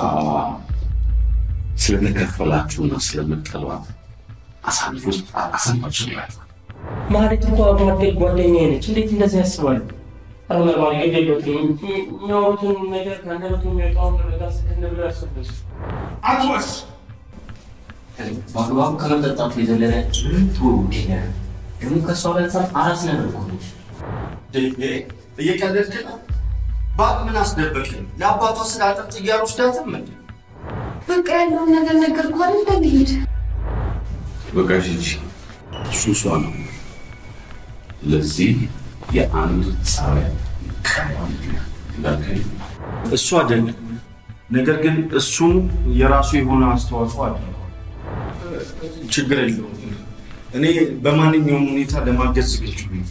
ስለተከፈላችሁና ስለምጠሏት አሳልፎ አሳልፋችሁላል። ማለት እኮ አብሮ አደግ ጓደኛዬ ነች። እንዴት እንደዚህ ያስባሉ? ኧረ መርማሪ ግድ የለዎትም። የሚያወሩትን ነገር ከአንደበቱ የሚወጣውን ነገር ስክን ብሎ ያስቡት። አትወስ በአግባቡ ከመጠጣቱ የዘለለ ጥሩ ይሄ ደግሞ ከእሷ በልሳት አራስ ነገር እኮ ነች። እየቀለድክ ነው? ባቅ ምን አስደበቅኝ? ለአባቷ ስለ አጥር ጥያር ወስዳትም እንዴ? በቃ ያለውን ነገር ነገርኩህ አይደል? እንሂድ። በቃ ሂጂ። እሱ እሷ ነው። ለዚህ የአንድ ጸባይ ቀባም ላከኝ እሱ አይደለም። ነገር ግን እሱም የራሱ የሆነ አስተዋጽኦ አድርጓል። ችግር የለውም። እኔ በማንኛውም ሁኔታ ለማገዝ ዝግጁ ነኝ።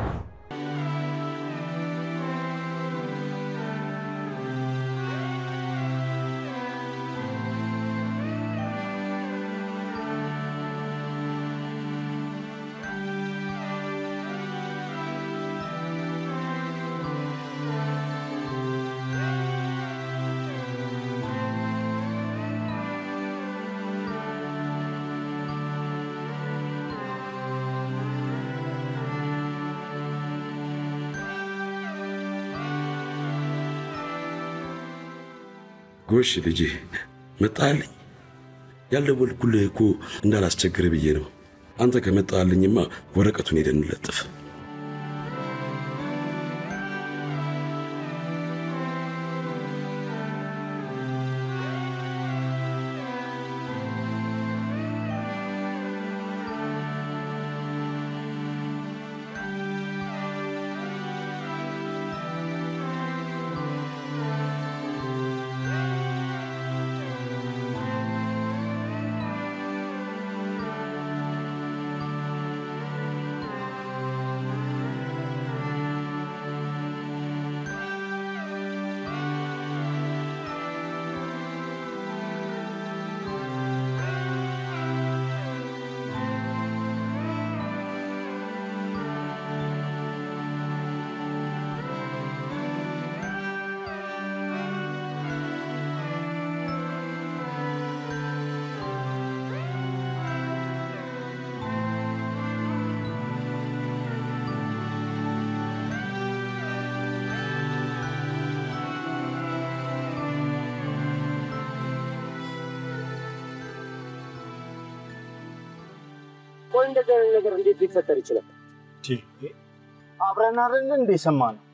ጎሽ ልጄ መጣልኝ። ያልደወልኩልህ እኮ እንዳላስቸግር ብዬ ነው። አንተ ከመጣልኝማ ወረቀቱን ሄደን እንለጥፍ። ቆይ እንደዚህ አይነት ነገር እንዴት ሊፈጠር ይችላል? አብረን አይደል እንደ የሰማነው?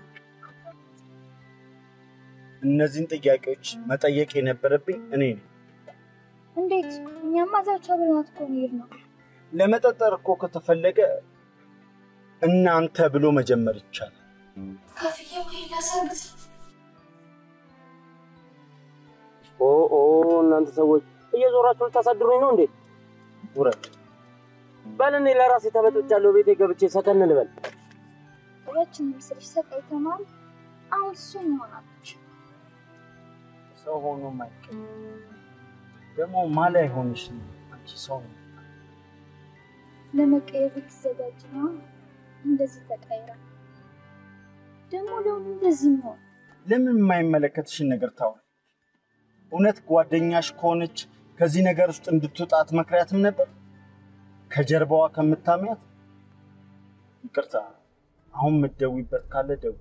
እነዚህን ጥያቄዎች መጠየቅ የነበረብኝ እኔ ነኝ። እንዴት? እኛማ እዛች አብረናት እኮ ነው የሄድነው። ለመጠጠር እኮ ከተፈለገ እናንተ ብሎ መጀመር ይቻላል። ከፍዬ ወይ ላሰርግት ኦ ኦ እናንተ ሰዎች እየዞራችሁ ልታሳድሩኝ ነው እንዴ? ውረድ። በል እኔ ለራሴ ተበጥቻለሁ። ቤቴ ገብቼ ሰከን ልበል። ያችን ምስልሽ ሰቃይ ተማም አሁን እሱን ይሆናለች። ሰው ሆኖ ማይቀር ደግሞ ማላ አይሆንሽ ነው አንቺ ሰው ነው። ለመቀየር ብትዘጋጅ ነው እንደዚህ ተቀይራ ደግሞ ለሁሉ እንደዚህ ነው። ለምን የማይመለከትሽን ነገር ታውሪ? እውነት ጓደኛሽ ከሆነች ከዚህ ነገር ውስጥ እንድትወጣ አትመክሪያትም ነበር? ከጀርባዋ ከምታሚያት? ይቅርታ፣ አሁን የምትደውይበት ካለ ደውይ።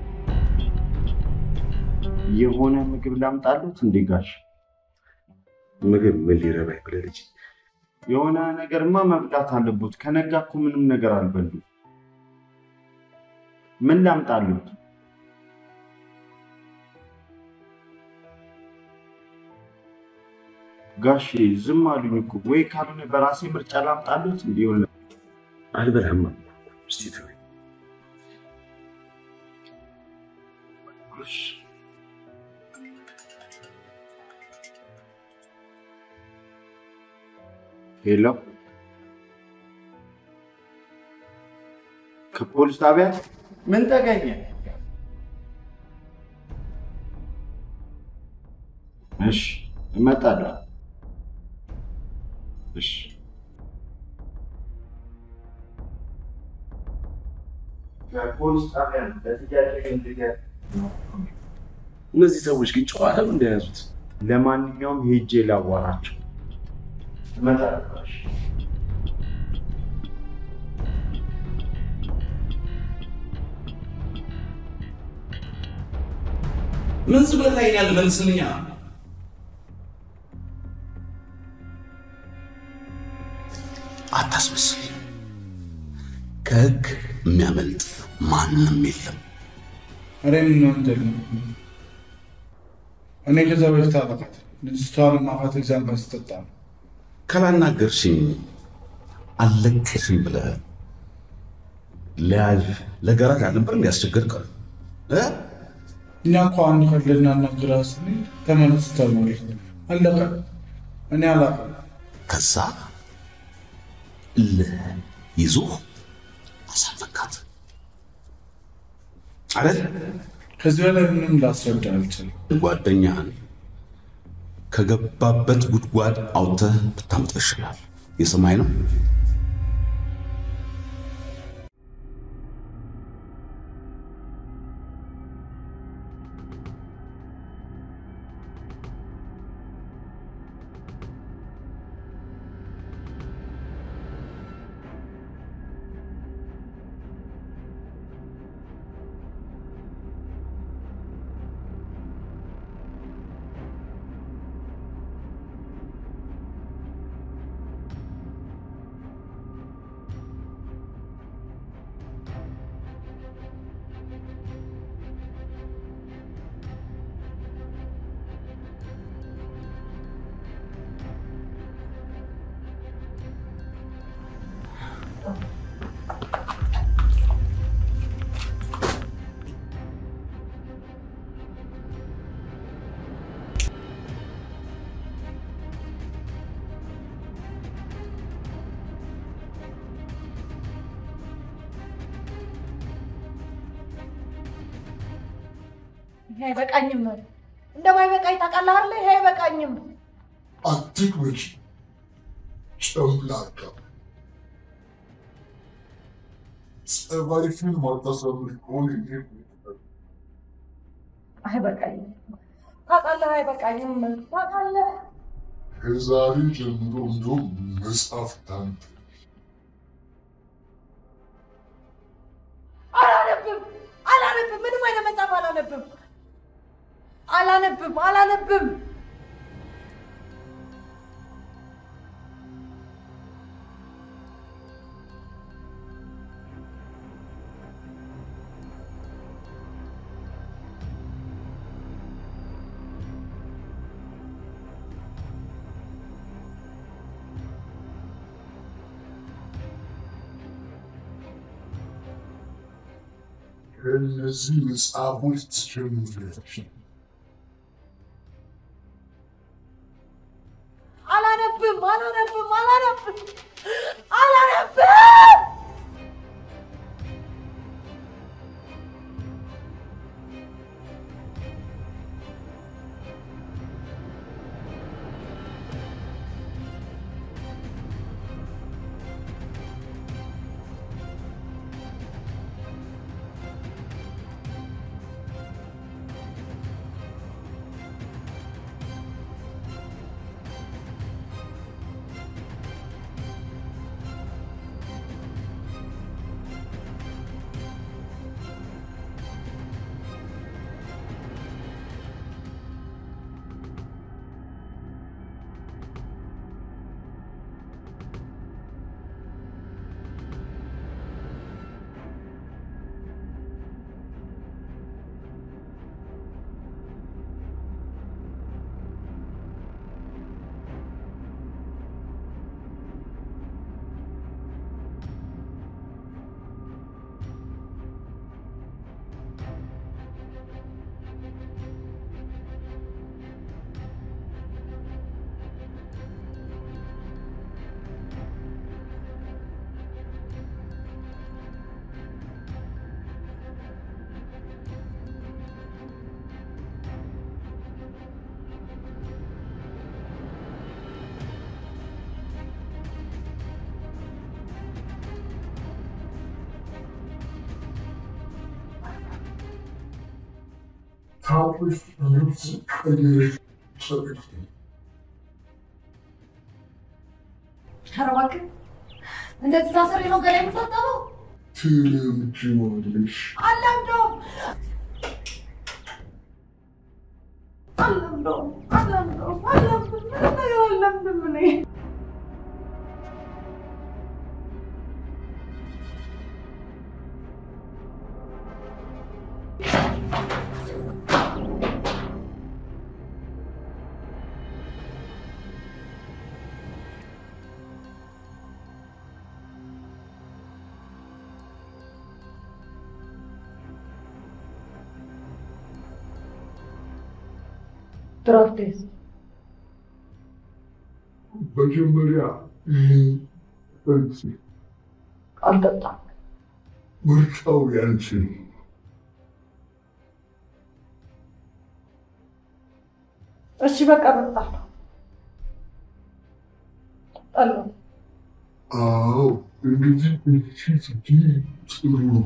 የሆነ ምግብ ላምጣሉት እንዴ ጋሽ? ምግብ ምን ሊረባኝ ብለህ ልጅ የሆነ ነገርማ መብላት አለቦት። ከነጋ እኮ ምንም ነገር አልበሉም። ምን ላምጣሉት? ጋሼ ዝም አሉኝ እኮ። ወይ ካልሆነ በራሴ ምርጫ ላምጣሉት እንዲሆን አልበላም አልኩ። እስቲ ተወኝ። ሄሎ፣ ከፖሊስ ጣቢያ ምን ተገኘ? እሺ እመጣለሁ። እሺ ከፖሊስ ጣቢያ ነው ለጥያቄ እንድገር እነዚህ ሰዎች ግን ጨዋታ ነው እንደያዙት። ለማንኛውም ሄጄ ላዋራቸው። እመጣለሁ። እሺ። ምን ዝም ብለህ ታየኛለህ? መልስልኛ። አታስመስል። ከህግ የሚያመልጥ ማንም የለም። እኔ ምን ወንጀል ነው? እኔ ከዛ በፊት አጠቃት ልጅቷን ማፋት ኤግዛም ስጠጣ ነው። ካላናገርሽኝ አልለቅሽም ብለህ ለያዥ ለገራዥ አልነበር እንዲያስቸገርከው እ እኛ እኮ አንድ ቀን ልናናግራት ስንል ተመለስ ተባለ። አለቀ። እኔ አላውቅም። ከዛ እልህ ይዞ አሳፈካት አይደል? ከዚህ በላይ ምንም ላስረዳ አልችልም። ጓደኛህን ከገባበት ጉድጓድ አውጥተህ ብታምጠው ይሻላል። የሰማይ ነው። ይሄ አይበቃኝም። እንደማይበቃኝ ታውቃለህ አይደለ? ይሄ አይበቃኝም። አትግበጂ ጨምላቃ ጸባይሽን ማታሳምሪ ከሆነ ይሄ አይበቃኝም። ታውቃለህ፣ አይበቃኝም። ታውቃለህ። ከዛሬ ጀምሮ እንደውም መጽሐፍ ታንተ አላነብም፣ አላነብም። ምንም አይነት መጽሐፍ አላነብም፣ አላነብም፣ አላነብም። ከእነዚህ መጽሐፎች ትጀምሪያለሽ። አላነብም፣ አላነብም፣ አላነብም፣ አላነብም። ታጥበሽ ልብስ ቀይረሽ ሰጥሽ ኧረ እባክህ እንደዚህ ታስሬ ነው ገላ የምታጠበው? ትለምጂዋለሽ። አልለምደውም አልለምደውም አልለምደውም አልለምድም ምንም ነገር አልለምድም እኔ ድራፍቴስ መጀመሪያ ይህን ጠጪ። አልጠጣም። ምርጫው ያንቺ ነው። እሺ በቃ እጠጣለሁ። ጠጣለሁ። አዎ እንግዲህ እቺ ስትይ ጥሩ ነው።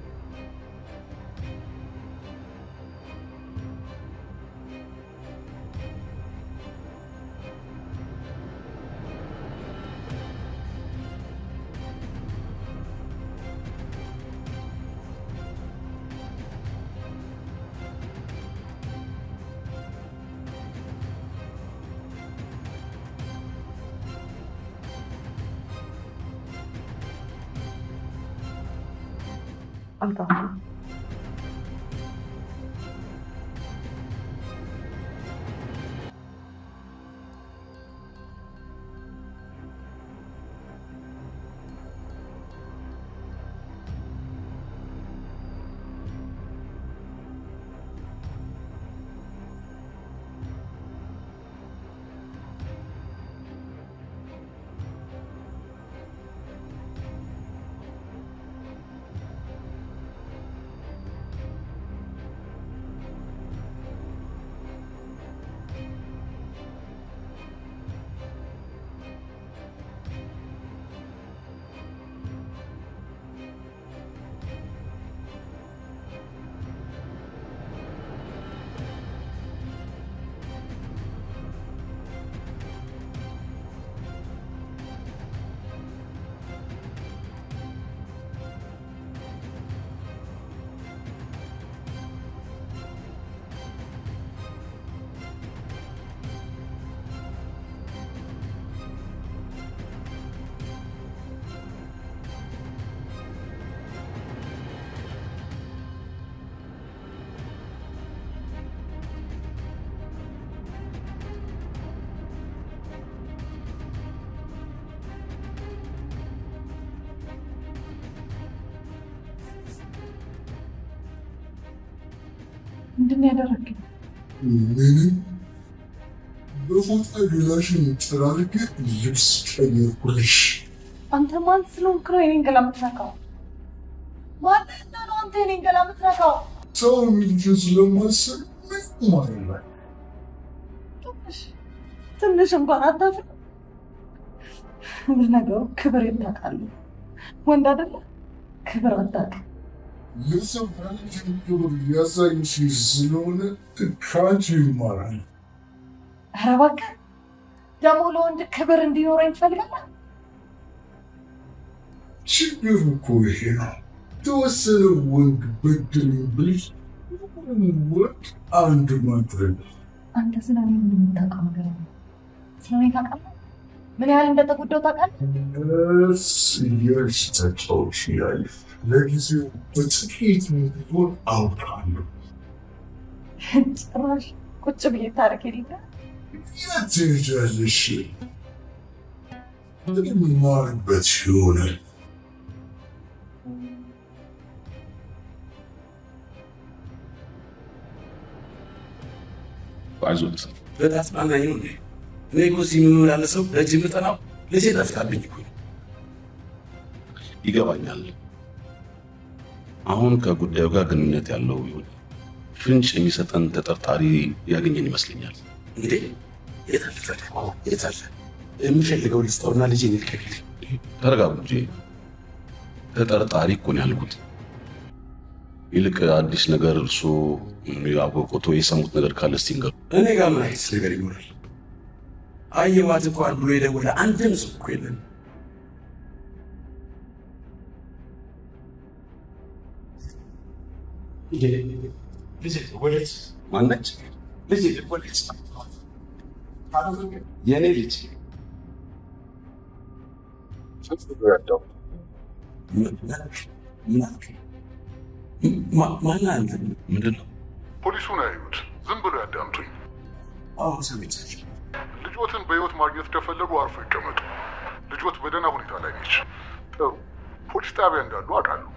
አልጠጣም። ምንድን ነው ያደረግኝ? ምንም በፎጣ ገላሽን ጠራርጌ ልብስ ቀየርኩልሽ። አንተ ማን ስለሆንክ ነው የኔን ገላ የምትነካው? ማንና ነው አንተ የኔን ገላ የምትነካው? ሰው ልጅ ስለማሰብ ምን ማለት ትንሽ ትንሽ እንኳን አታፍር። ለነገሩ ክብር ታውቃለህ። ወንድ አይደለ? ክብር አታውቅም። ለሰው ያንቺ ክብር ያሳይሽ ስለሆነ ከአንቺ ይማራል። ኧረ እባክህ ደግሞ ለወንድ ክብር እንዲኖረኝ ትፈልጋለህ? ችግር እኮ ይሄ ነው። የተወሰነ ወንድ በድለኝ ብልሽ ሁሉንም ወንድ አንድ ማድረግ አንተ ስለ እኔ ምንም የምታውቀው ነገር የለም። ስለ እኔ ታውቃለህ? ምን ያህል እንደተጎዳው ታውቃለህ? እስ እያልሽ ተጫዎች ያለሽ ለጊዜው በጥቂት ቢሆን አውቃለሁ። ጭራሽ ቁጭ ብዬ ታሪክ የሌለ የት ትሄጃለሽ? የምማርበት ይሆናል። አይዞት በታጽናናኝ ነው እንዴ? እኔ እኮ እዚህ የምመላለሰው ለእጅ የምጠናው ልጄ ጠፍታብኝ እኮ ነው። ይገባኛል። አሁን ከጉዳዩ ጋር ግንኙነት ያለው ይሁን ፍንጭ የሚሰጠን ተጠርጣሪ ያገኘን ይመስለኛል። እንዴ የት አለ ታዲያ? የት አለ? የምፈልገው ልስጠውና ልጄን ይልቀቅልኝ። ተረጋጉ እንጂ ተጠርጣሪ እኮ ነው ያልኩት። ይልቅ አዲስ ነገር እርሶ ያወቁት ወይ የሰሙት ነገር ካለ እስቲ ንገሩ። እኔ ጋር ምን አዲስ ነገር ይኖራል? አየዋት እንኳን ብሎ የደወለ አንድም ሰው እኮ የለም። ልጄ ወዴት ማነች? ልጄ ወዴት? የእኔ ልጅ ማን አንተ? ምንድን ነው? ፖሊሱን አዩት። ዝም ብሎ ያዳምጡኝ። አዎ ሰምቻለሁ። ልጆትን በህይወት ማግኘት ከፈለጉ አርፎ ይቀመጡ። ልጆት በደህና ሁኔታ ላይ ነች። ጥሩ ፖሊስ ጣቢያ እንዳሉ አውቃለሁ።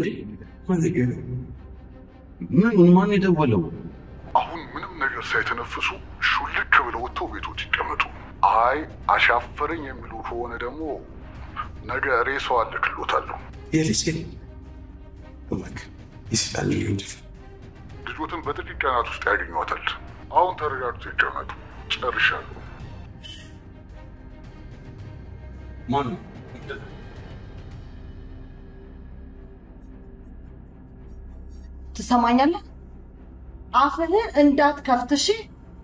ምን ማን የደወለው? አሁን ምንም ነገር ሳይተነፍሱ ሹልክ ብለው ወጥተው ቤቶት ይቀመጡ። አይ አሻፈረኝ የሚሉ ከሆነ ደግሞ ነገ ሬሳው አልክሎታለሁ። የልጄ እባክህ ይስጣል እንጂ ልጆትን በጥቂት ቀናት ውስጥ ያገኟታል። አሁን ተረጋግቶ ይቀመጡ። ጨርሻለሁ። ማን ትሰማኛለህ? አፍህን እንዳትከፍት እሺ።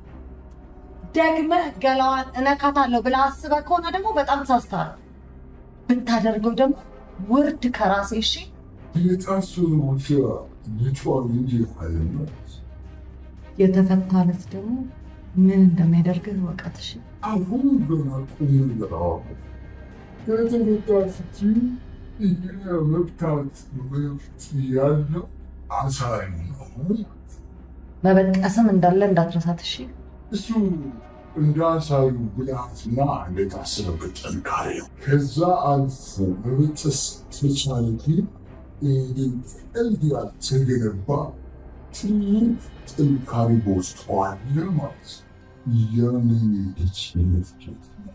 ደግመህ ገላዋን እነካታለሁ ብለህ አስበህ ከሆነ ደግሞ በጣም ተሳስተሃል። ብታደርገው ደግሞ ውርድ ከራሴ እሺ። የታሰሩ ብቻ ልጇን እንጂ አለናት። የተፈታ ዕለት ደግሞ ምን እንደሚያደርግህ እወቀት እሺ። አሁን ገና ቁም ነገር ከተፈታ ስቲ የመብታት መብት ያለው አሳሪ ነው። መበጠስም እንዳለ እንዳትረሳት እሺ። እሱ እንደ አሳዩ ብልሃትና እንደታሰበበት ጥንካሬ ነው። ከዛ አልፎ መበጠስ ተቻለ ግን እንደ ቀልድ ያልተገነባ ትልቅ ጥንካሬ በውስጡ አለ ማለት ነው። ያንን ልጅ መፍጀት ነው።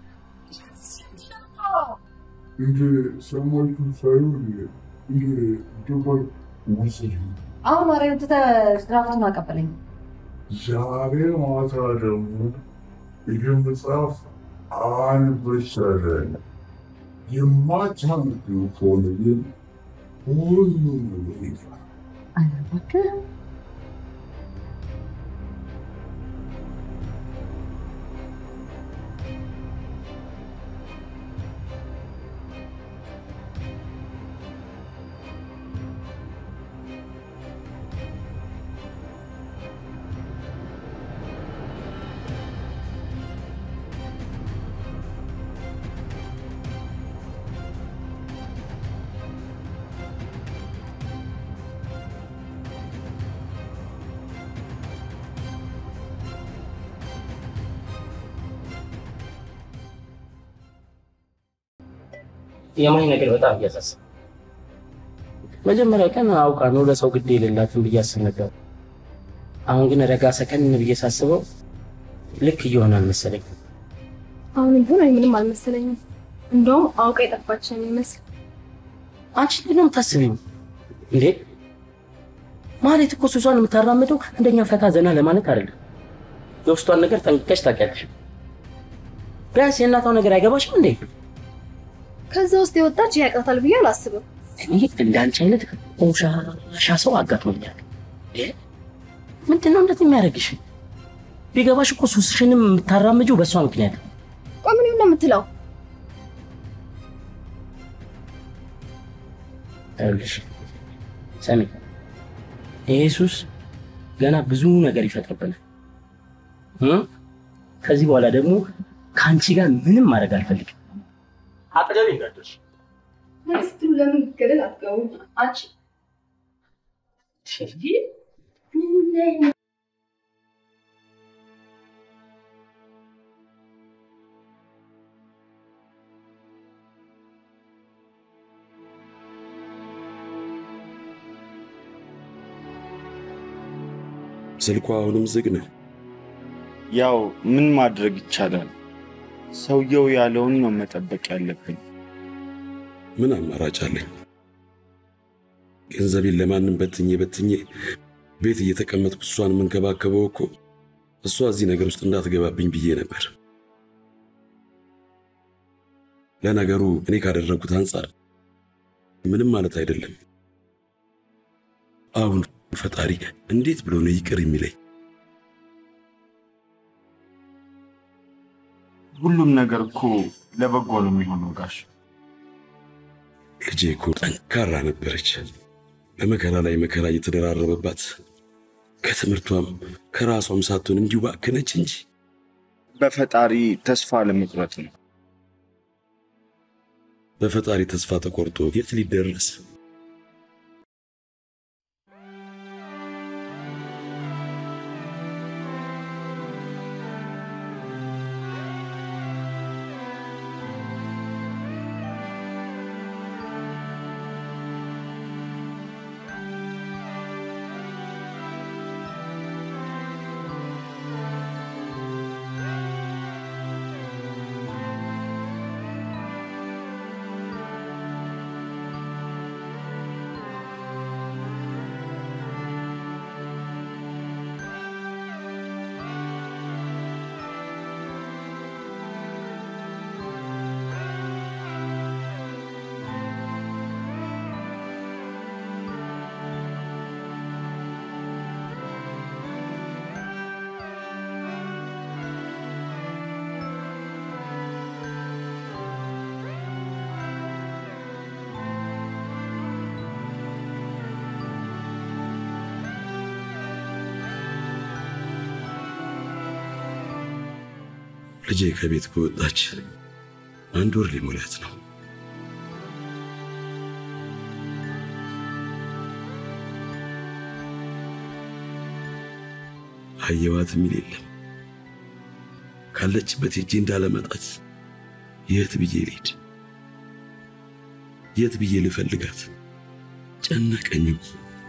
እንደ ሰሞኑን ሳይሆን እንደ ደባል ወሰድ አሁን ወሬውን ትተህ ድራፍቱን አቀበለኝ። ዛሬ ማታ ደግሞ ይህ መጽሐፍ አንበሻለን። የማታምዱ ከሆነ ግን ሁሉም ነገር ይፈራል። ኧረ እባክህ የማይ ነገር በጣም እያሳሰብ መጀመሪያ ቀን አውቃ ነው ለሰው ግድ የሌላትን ብዬ አስብ ነበር። አሁን ግን ረጋ ሰከን ብዬ ሳስበው ልክ እየሆነ አልመሰለኝ። አሁን ቢሆን እኔ ምንም አልመሰለኝም። እንደውም አውቃ የጠፋች ነው የሚመስል። አንቺ እንዴት ነው የምታስቢው እንዴ? ማለት እኮ ሱሷን የምታራምደው እንደኛ ፈታ ዘና ለማለት አይደለም። የውስጧን ነገር ጠንቅቀሽ ታውቂያለሽ። ቢያንስ የእናቷ ነገር አይገባሽም እንዴ? ከዛ ውስጥ የወጣች ያቅታታል ብዬ አላስብም። እኔ እንዳንቺ አይነት ቆሻሻ ሰው አጋጥሞኛል። እንዴ ምንድን ነው እንደዚህ የሚያደርግሽ? ቢገባሽ እኮ ሱስሽንም የምታራምጂው በእሷ ምክንያት ነው። ቆይ ምን ነው የምትለው? ይኸውልሽ ሰሚ፣ ይሄ ሱስ ገና ብዙ ነገር ይፈጥርብናል። እ? ከዚህ በኋላ ደግሞ ከአንቺ ጋር ምንም ማድረግ አልፈልግም። አጠገቤ እንዳትደርሺ። ስትሉ ለምን ገደል አትገቡ? አንቺ ስልኳ አሁንም ዝግ ነው። ያው ምን ማድረግ ይቻላል? ሰውየው ያለውን ነው መጠበቅ ያለብን። ምን አማራጭ አለኝ? ገንዘቤን ለማንም በትኜ በትኜ ቤት እየተቀመጥኩ እሷን የምንከባከበው እኮ እሷ እዚህ ነገር ውስጥ እንዳትገባብኝ ብዬ ነበር። ለነገሩ እኔ ካደረግኩት አንጻር ምንም ማለት አይደለም። አሁን ፈጣሪ እንዴት ብሎ ነው ይቅር የሚለኝ? ሁሉም ነገር እኮ ለበጎ ነው የሚሆነው ጋሽ። ልጄ እኮ ጠንካራ ነበረች። በመከራ ላይ መከራ እየተደራረበባት ከትምህርቷም ከራሷም ሳትሆን እንዲሁ ባከነች እንጂ በፈጣሪ ተስፋ ለመቁረጥ ነው። በፈጣሪ ተስፋ ተቆርጦ የት ሊደረስ? ልጄ ከቤት ከወጣች አንድ ወር ሊሞላት ነው። አየዋት የሚል የለም። ካለችበት ሄጄ እንዳለመጣት የት ብዬ ልሂድ? የት ብዬ ልፈልጋት? ጨነቀኝ እኮ።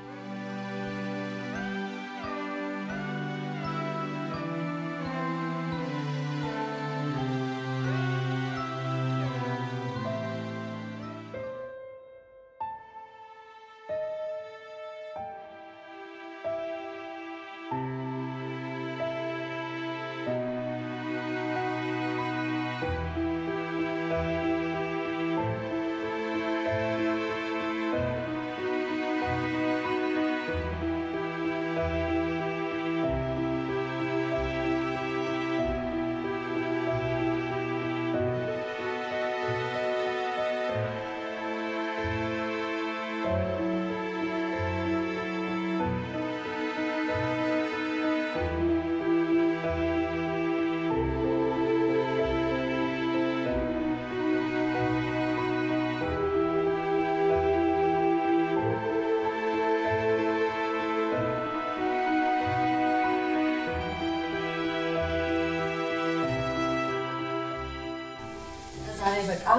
ዛሬ በጣም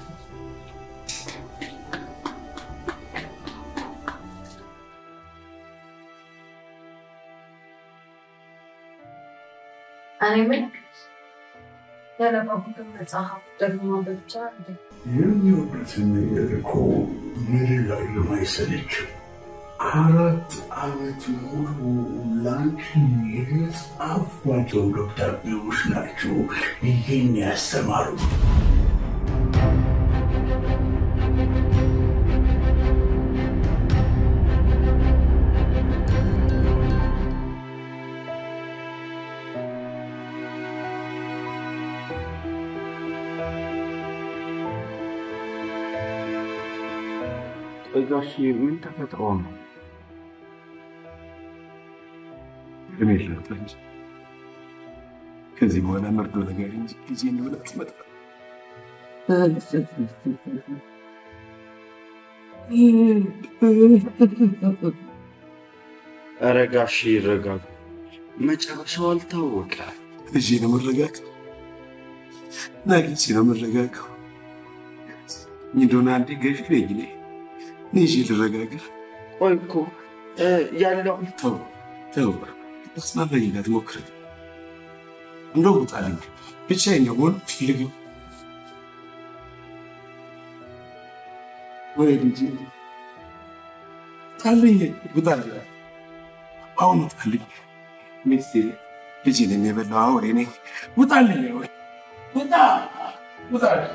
እኔ ምን ያነበብኩትን መጽሐፍ ደግሞ ማንበብ ይቻላል እንዴ? የሚወዱትን ነገር እኮ ምድር ላይ የማይሰለችው አራት ዓመት ሙሉ ላንቺ የጻፍኳቸው ደብዳቤዎች ናቸው ይህን ያስተማሩ። ቆይ ጋሽ ምን ተፈጥሮ ነው? እድሜ ላውጣ እንጂ ከዚህ በኋላ መርዶ ነገር እንጂ ጊዜ እንደሆነ አትመጣ ኧረ ጋሽ ይረጋጉ፣ መጨረሻው አልታወቀ። ልጄ ነው መረጋጋት እና ልጄ ነው መረጋጋው እንደሆነ አንዴ ገፊ ነኝ እኔ ልጄ ልረጋጋ። ቆይ እኮ እ፣ ያለው ተው ተው፣ አስናለኝ እንዳትሞክር። እንደው ውጣልኝ፣ ብቻዬን ነው መሆን ፈልገው ወይ ልጄ ውጣልኝ፣ ውጣልኝ፣ አሁን ውጣልኝ። ሚስቴ ልጄን የሚበላው አውሬ ነኝ። ውጣልኝ፣ ወይ ውጣ፣ ውጣልኝ።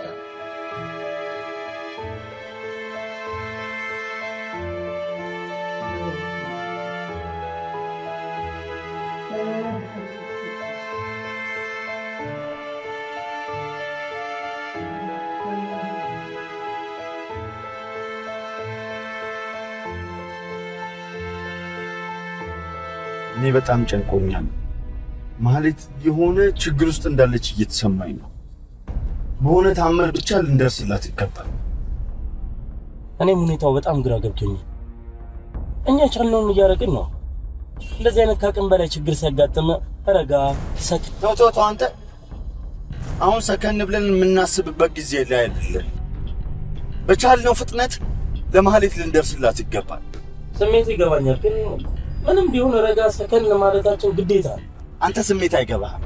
እኔ በጣም ጨንቆኛል። ማለት የሆነ ችግር ውስጥ እንዳለች እየተሰማኝ ነው። በሆነ ታምር ብቻ ልንደርስላት ይገባል። እኔም ሁኔታው በጣም ግራ ገብቶኛል። እኛ ቻልነውን እያደረግን ነው። እንደዚህ አይነት ከአቅም በላይ ችግር ሲያጋጥም ረጋ ሰክ ተው ተው ተው አንተ አሁን ሰከን ብለን የምናስብበት ጊዜ ላይ አይደለም። በቻልነው ፍጥነት ለማህሌት ልንደርስላት ይገባል። ስሜት ይገባኛል፣ ግን ምንም ቢሆን ረጋ ሰከን ማለታችን ግዴታ ነው። አንተ ስሜት አይገባህም።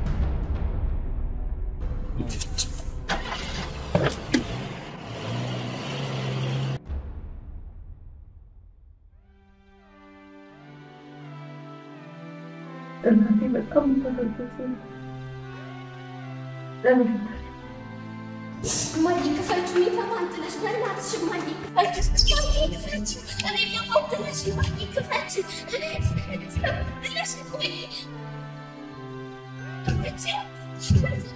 እናቴ በጣም ተመልከት ለምን እማዬ ክፈች፣ የተማን ትነሽ በእናትሽ እማዬ ክፈች፣ እማዬ ክፈች፣ እኔ ለሞት ትነሽ እማዬ ክፈች፣ እኔ ትነሽ እማዬ ክፈች።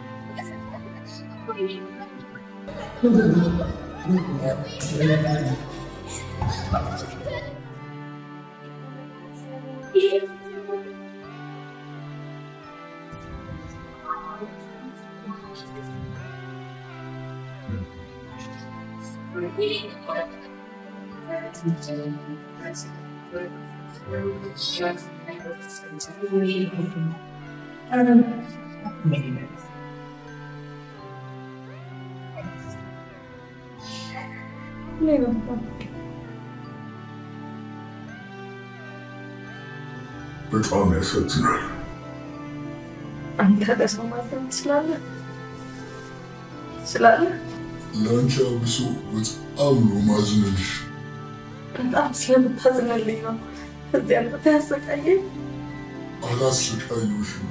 በጣም ያሳዝናል። አንተ ለሰው ማዘን ትችላለህ ትችላለህ። ለአንቺ አብሶ በጣም ነው ማዝንልሽ። በጣም ስለምታዝንልኝ ነው እዚህ አምጥተህ ያሰቃየኝ። አላሰቃየሁሽም፣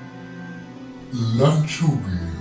ላንቺው ብዬ ነው።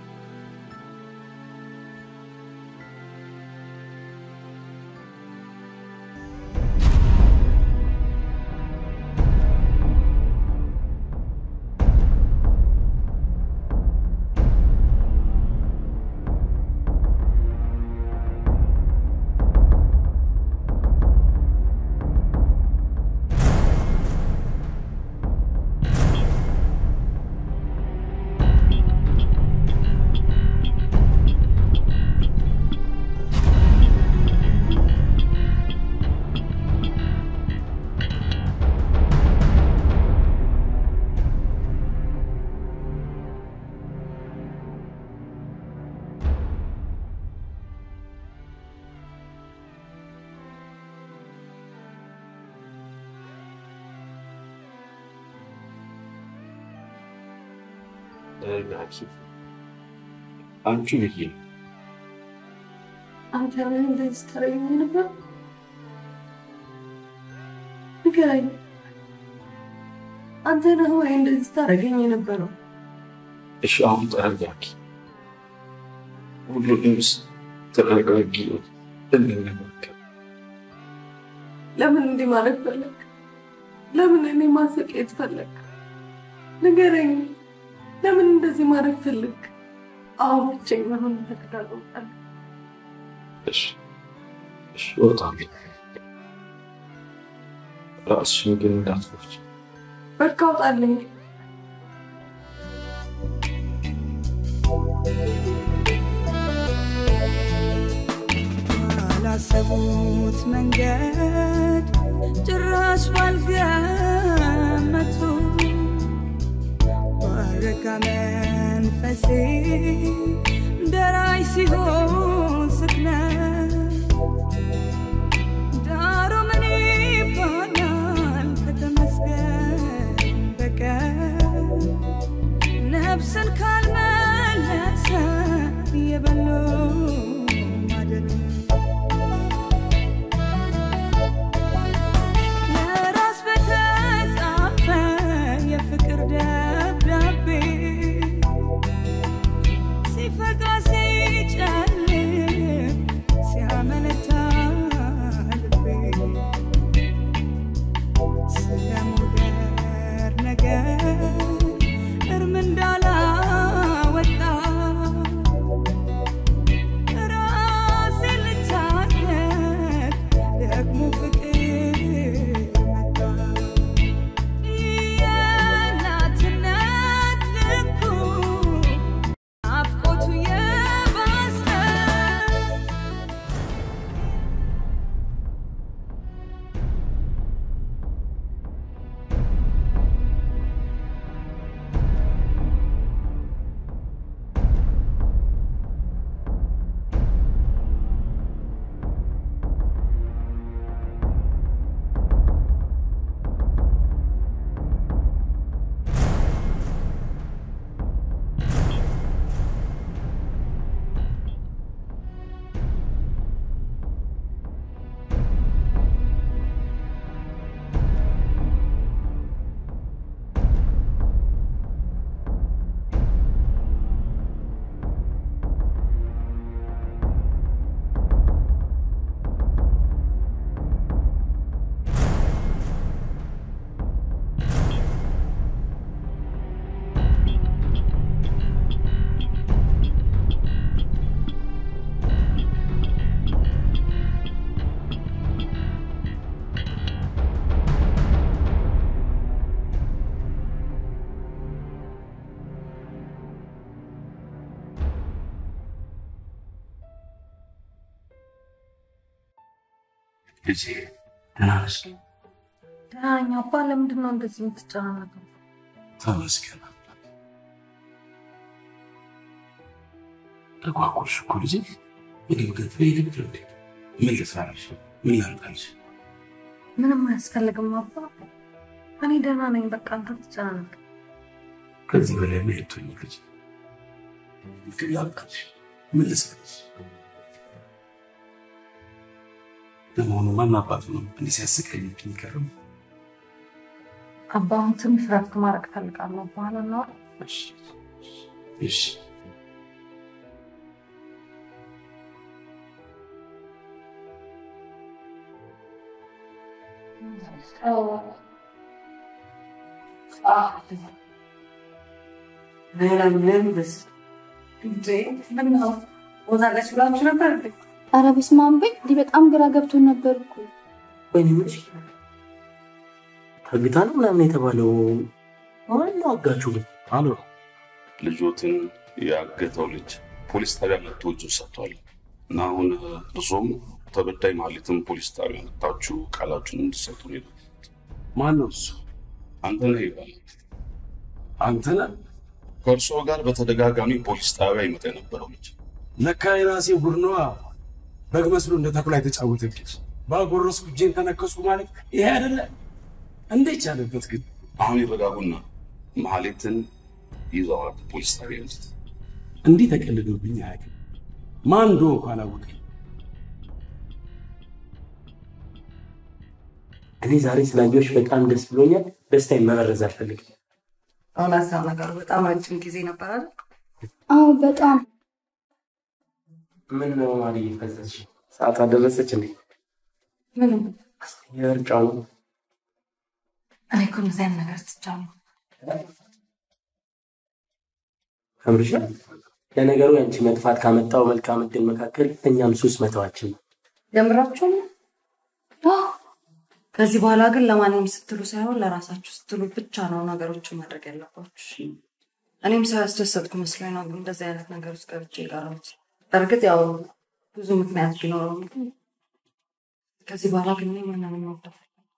አንቺ ብዬ አንተ ምን እንደዚህ ታደርገኝ ነበር? ንገረኝ። አንተ ነህ ወይ እንደዚህ ታደርገኝ የነበረው? እሺ፣ አሁን ተረጋጊ። ሁሉንም ተረጋጊ፣ እንነጋገር። ለምን እንዲህ ማድረግ ፈለግ? ለምን እኔ ማሰቃየት ፈለግ? ንገረኝ። ለምን እንደዚህ ማድረግ ፈለግ? አሁን ብቸኛ ሆነ ተከታተል። እሺ፣ እሺ፣ እወጣለሁ። ራስሽን ግን እንዳትጎጂ። በቃ አውጣልኝ። ባላሰቡት መንገድ ጭራሽ ባልገመቱ ባረካ መንፈሴ ደራሽ ሲሆን ስክነት ዳሩ ምን ይባላል ከተመስገን በቀር ነፍስን ካልመለሰ የበሎ ማደር ለራስ በተጻፈ የፍቅር ደብዳቤ ሲፈጋ ሲጨልም ልጄ ደህና ነሽ? ደህና ነኝ አባ። ለምንድን ነው እንደዚህ የምትጨናነቀው? ተመስገን። ተጓጉልሽ እኮ ልጄ። ምግብ ግን ትበይ ነበር እንዴ? ምን ልስራልሽ? ምን ላምጣልሽ? ምንም አያስፈልግም አባ። እኔ ደህና ነኝ። በቃ አንተ ትጨናነቅ። ከዚህ በላይ ምን ልትሆኝ ልጅ? ምግብ ላምጣልሽ? ምን ልስራልሽ? ለመሆኑ ማን አባቱ ነው እንዲህ ሲያስቀይብኝ ይከርም? አባ አሁን ትንሽ ረፍት ማድረግ እፈልጋለሁ። በኋላ እናወራ። እሺ ሞታለች ብላችሁ ነበር እንዴ? ኧረ በስመ አብ በይ። እንዲህ በጣም ግራ ገብቶን ነበር እኮ። ወይኔ የምልሽ ታግታ ነው ምናምን የተባለው ማን ነው አጋቹ ግን? አሎ ልጆትን ያገተው ልጅ ፖሊስ ጣቢያ መጥቶ እጁን ሰጥቷል እና አሁን እርሶም ተበዳይ ማለትም ፖሊስ ጣቢያ መጥታችሁ ቃላችሁን እንድሰጡ ነው የላኩት። ማን ነው እሱ? አንተነህ ይባላል። አንተነህ? ከእርስዎ ጋር በተደጋጋሚ ፖሊስ ጣቢያ ይመጣ የነበረው ልጅ ለካ የራሴ ጉድ ነዋ። በግ መስሎ እንደ ተኩላ የተጫወተብኝ ባጎረስኩ እጄን ተነከስኩ ማለት ይሄ አይደለ? እንዴት ቻለበት ግን? አሁን ይረጋጉና መሀሌትን ይዘዋት ፖሊስ ጣቢያ ውስጥ እንዲህ ተቀልዶብኝ አያውቅም። ማን እንደሆንኩ አላወቀኝ። እኔ ዛሬ ስላየሁሽ በጣም ደስ ብሎኛል። ደስታዬን መበረዝ አልፈልግም። እውነት ነው ነገሩ። በጣም ረጅም ጊዜ ነበር አይደል? አዎ በጣም ምን ነው ማርዬ ፈዘዝሽ? ሰዓቷ ደረሰች እንዴ? ምንም የምርጫው ነው። እኔ እኮ እንደዚህ አይነት ነገር ትቻለሁ። ከምርሻ ለነገሩ ያንቺ መጥፋት ካመጣው መልካም እድል መካከል እኛም ሱስ መተዋችን ነው። ጀምራችሁ ነው? ከዚህ በኋላ ግን ለማንም ስትሉ ሳይሆን ለራሳችሁ ስትሉ ብቻ ነው ነገሮችን ማድረግ ያለባችሁ። እኔም ሰው ያስደሰትኩ መስሎኝ ነው እንደዚህ አይነት ነገር ውስጥ ገብቼ የቀረሁት። በእርግጥ ያው ብዙ ምክንያት ቢኖረውም ግን ከዚህ በኋላ ግን እኔ ማንንም መውደድ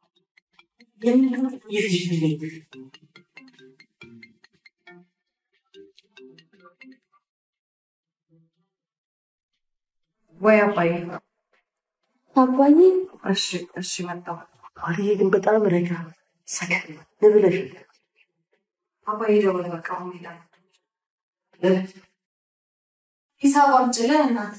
ወይ አባዬ አባዬ እሺ እሺ መጣሁ ማርዬ ግን በጣም ረጋ ሰከን ብለሽ አባዬ ደወለ በቃ አሁን ይላል ሂሳብ አምጪልህ እናት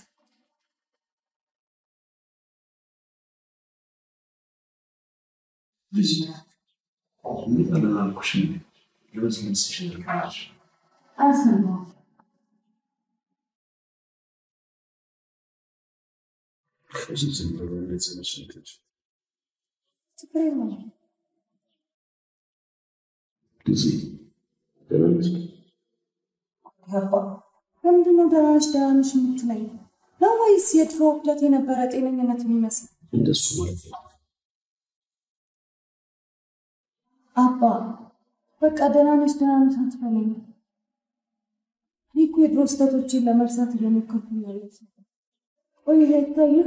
ልጅ ምን አልኩሽ? ለዚህ መስሽ ልካሽ አልሰማሁም ዝም ብሎ እንደዚህ መስልክሽ ችግር የለውም ጊዜ ደህና ነሽ? ገባ ለምንድን ነው ደህና ነሽ ደህና ነሽ የምትለኝ? ነው ወይስ የድሮ ዕለት የነበረ ጤነኝነት የሚመስል? እንደሱ ማለት ነው። አባ በቃ ደህና ነሽ ደህና ነሽ አትበለኝ። እኔ እኮ የድሮ ስህተቶችን ለመርሳት እየሞከርኩኝ ያለሁት ነበር። ቆይ ይሄ አይታይም?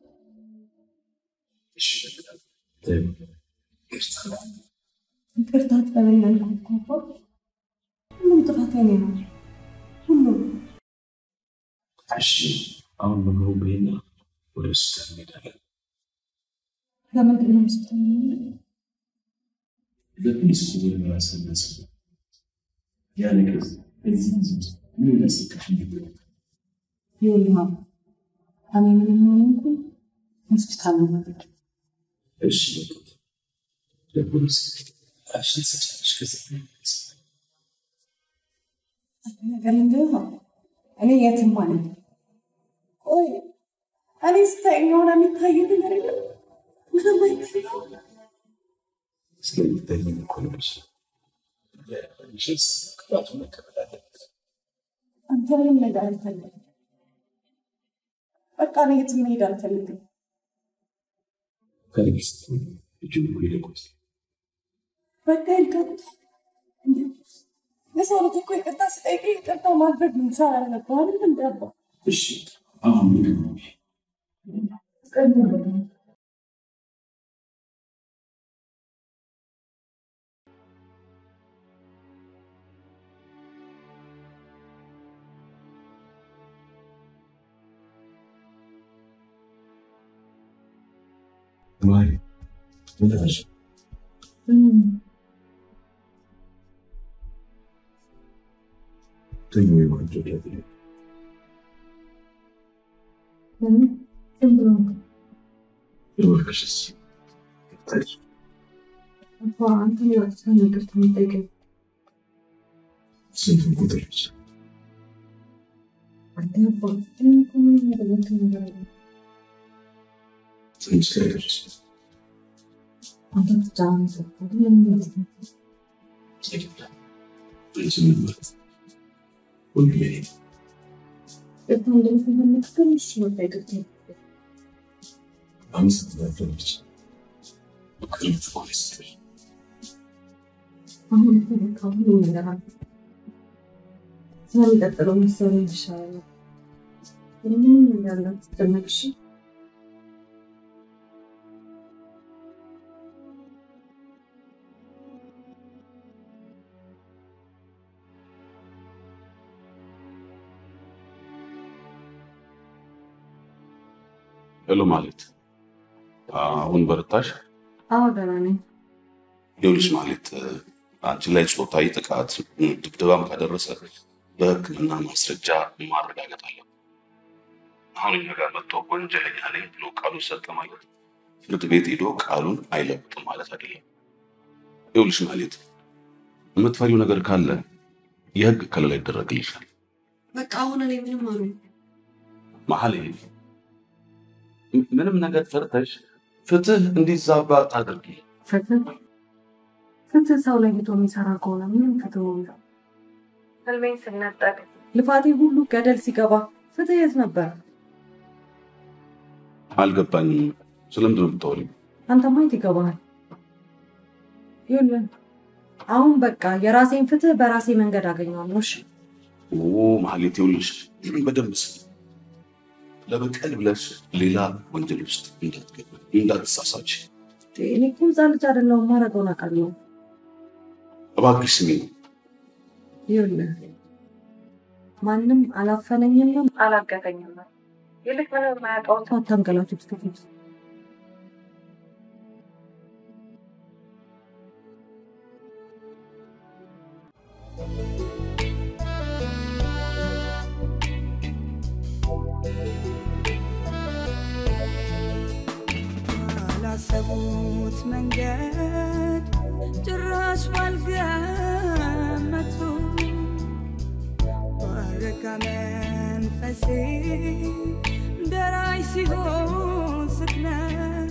እሺ በቃ ተይው፣ ይቅርታ። ይቅርታ አትበለኝ አልኩህ እኮ አባ። ሁሉም ጥፋት የኔ ነው። ሁሉም እሺ አሁን ምግቡ ብይና ወደ ሆስፒታል እንሄዳለን። ለምንድን ነው ሆስፒታል የምንሄደው? ለፖሊስ እኮ ምርመራ ስለሚያስፈልግ ያ ነገር እዚህ እዚህ ውስጥ ምን እንዳሰቃሽ ነበር። ይኸውልህ አባ፣ እኔ ምንም ሆነ እንኳን ሆስፒታል ነው የምሄደው። እሺ በቃ ለፖሊስ ቃልሽን ትሰጫለሽ። ከዛ ነገር ልንገርህ አባ፣ እኔ የትም ማለት ነው። ቆይ እኔ ስታየኝ የሆነ የሚታይ ነገር የለም? ምንም አይታየው። ስለሚታየኝ እኮ ነው ልጅ ያለሽን ቅጣቱን መቀበል አለበት። አንተ ምንም ነገር አልፈልግም። በቃ እኔ የትም መሄድ አልፈልግም። ከልጅ ስትሆን እጁን እኮ ይለቁት በቃ ይልቀቁት። እንዴ የሰው ልጅ እኮ ይቅርታ ስጠይቅ ይቅርታ ማድረግ ነው መቻል አለብህ አይደል? እንደ አባ እሺ አሁን ምግብ ነው ቀኝ ማሪ ምን አልሽ? ተኝ ወይ ቆንጆ ዳት ዝም ብሎ እባክሽስ ታይ አባ አንተ ነው ይቅርታ የምጠይቀኝ ስንቱን ቁጥሮች አንተ አባ እኔ እኮ ምንም ያደረግኩት ነገር የለም። ትንሽ ላይ ደረስ አንተ ትጫወት ምንም ማለት ነው አንቺ ምን ማለት ሁሉም የኔ ነው። ይቅርታ እንደምትፈልግ ግን እሺ በቃ ይቅርታ አመሰግናለሁ ልጅ ቅርብ እኮ ነው የሰጠሽ። አሁን እኮ በቃ ሁሉም ነገር አለ ስለሚቀጥለው መሰለኝ ይሻላል ምንም ነገር እንዳትጨነቅ እሺ ሄሎ ማለት አሁን በረታሽ? አዎ ደህና ነኝ። ይኸውልሽ ማለት አንቺ ላይ ጾታዊ ጥቃት ድብደባም ካደረሰ በሕክምና ማስረጃ ማረጋገጥ አለ። አሁን እኛ ጋር መጥቶ ወንጀለኛ ነኝ ብሎ ቃሉን ሰጠ ማለት ፍርድ ቤት ሄዶ ቃሉን አይለውጥም ማለት አይደለም። ይኸውልሽ ማለት የምትፈሪው ነገር ካለ የህግ ከለላ ይደረግልሻል። በቃ አሁን እኔ ምንም አሉ መሀል ምንም ነገር ፈርተሽ ፍትህ እንዲዛባ አታድርጊ። ፍትህ ፍትህ ሰው ለይቶ የሚሰራ ከሆነ ምንም ፍትህ ነው የሚለው ህልሜን ስነጠቅ ልፋቴ ሁሉ ገደል ሲገባ ፍትህ የት ነበር? አልገባኝም። ስለምንድን ነው የምታወሪው? አንተማ የት ይገባሃል? ይኸውልህ አሁን በቃ የራሴን ፍትህ በራሴ መንገድ አገኘዋለሁ። እሺ ኦ ማህሌት፣ ይኸውልሽ በደንብ ስሚ። ለበቀል ብለሽ ሌላ ወንጀል ውስጥ እንዳትገቢ፣ እንዳትሳሳች። እኔ እኮ ህፃን ልጅ አይደለሁም። ማድረገውን አውቃለሁ። እባክሽ ስሚ። ይኸውልህ ማንም አላፈነኝም አላገተኝም። ይልቅ ምንም የማያውቀው ሰው አታንገላቱት ከፊት ባላሰቡት መንገድ ጭራሽ ባልገመቱ ባረካ መንፈሴ ደራሽ ሲሆን ስክነት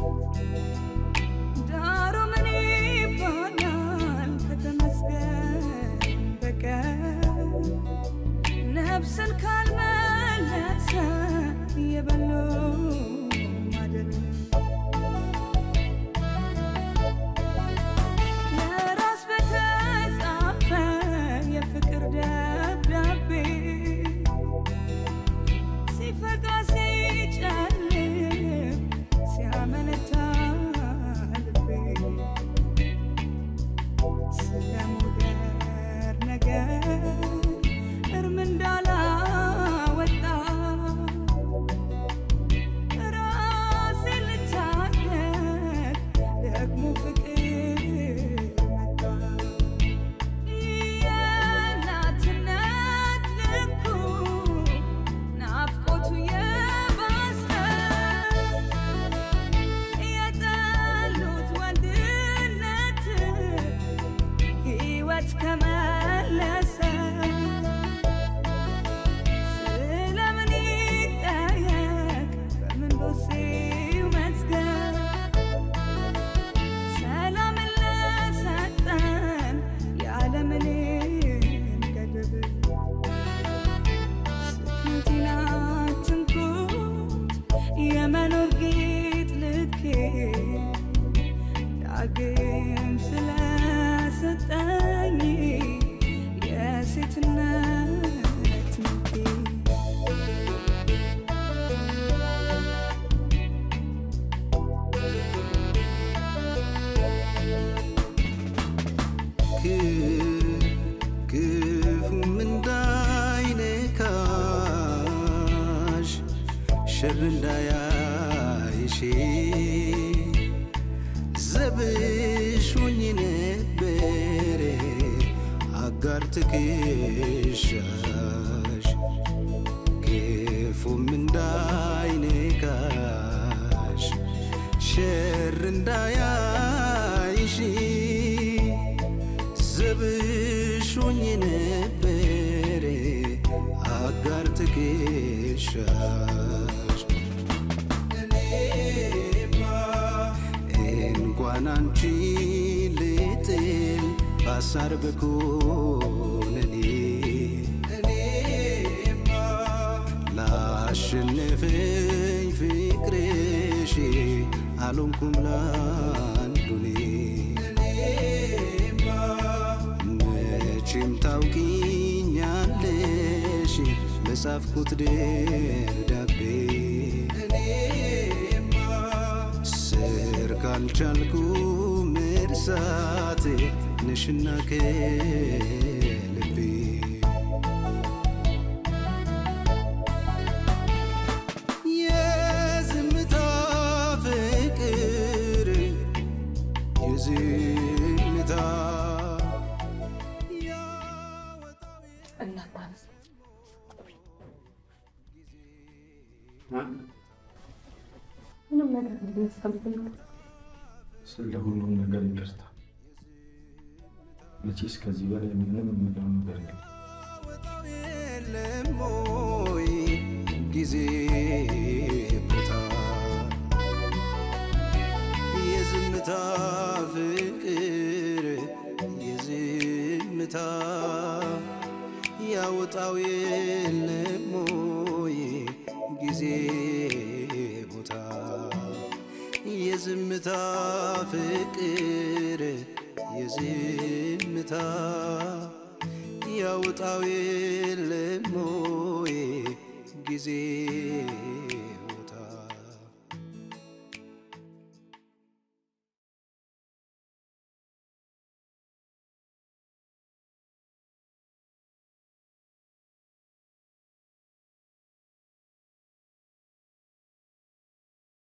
ዳሩ ምን ይባላል ከተመስገን በቀር ነፍስን ካልመለሰ የበሎ ማደር ለራስ በተጻፈ የፍቅር ደብዳቤ ሲፈጋ ሲጨልም ሲያመነታ ልቤ ስለ ሙደር ነገር እርም እንዳላወጣ ራሴን ልታደግ ደግሞ ፍቅር መጣ የእናትነት ልኩ ናፍቆቱ የባሰ የጠሉት ወንድነት ሕይወት ከመለሰ ስለምን ይጠየቅ በምን ዶሴው መዝገብ ሰላምን ለሰጠን ያለምንም ገደብ ስንቲና ትንኩት የመኖር ጌጥ ልኬ ዳግም ስለሰጠኝ የሴትነት መልኬ ክፉም እንዳይነካሽ ሸር እንዳያይሽ ዘብሽ ሆኜ ነበረ አጋር ትከሻሽ ክፉም እንዳይነካሽ ሸር እንዳያይሽ ዘብሽ ሆኜ ነበረ አጋር ትከሻሽ እንኳን አንቺ ልጥል ባሳር በኮነኔ ላሸነፈኝ ፍቅርሽ አልሆንኩም ላንዱኔ መቼም ታውቂኛለሽ በጻፍኩት ደብዳቤ ስር ካልቻልኩ መርሳት ነሽና ከልቤ የዝምታ ፍቅር የዝምታ እናታንስ ምንም ነገር እንዲያስፈልግም ስለ ሁሉም ነገር ይቅርታ። መቼስ ከዚህ በላይ ምንም የምለው ነገር የለም። የለም ወይ ጊዜ ቦታ የዝምታ ፍቅር የዝምታ ያወጣው የለም ወይ ጊዜ ቦታ የዝምታ ፍቅር የዝምታ ያወጣው የለም ወይ ጊዜ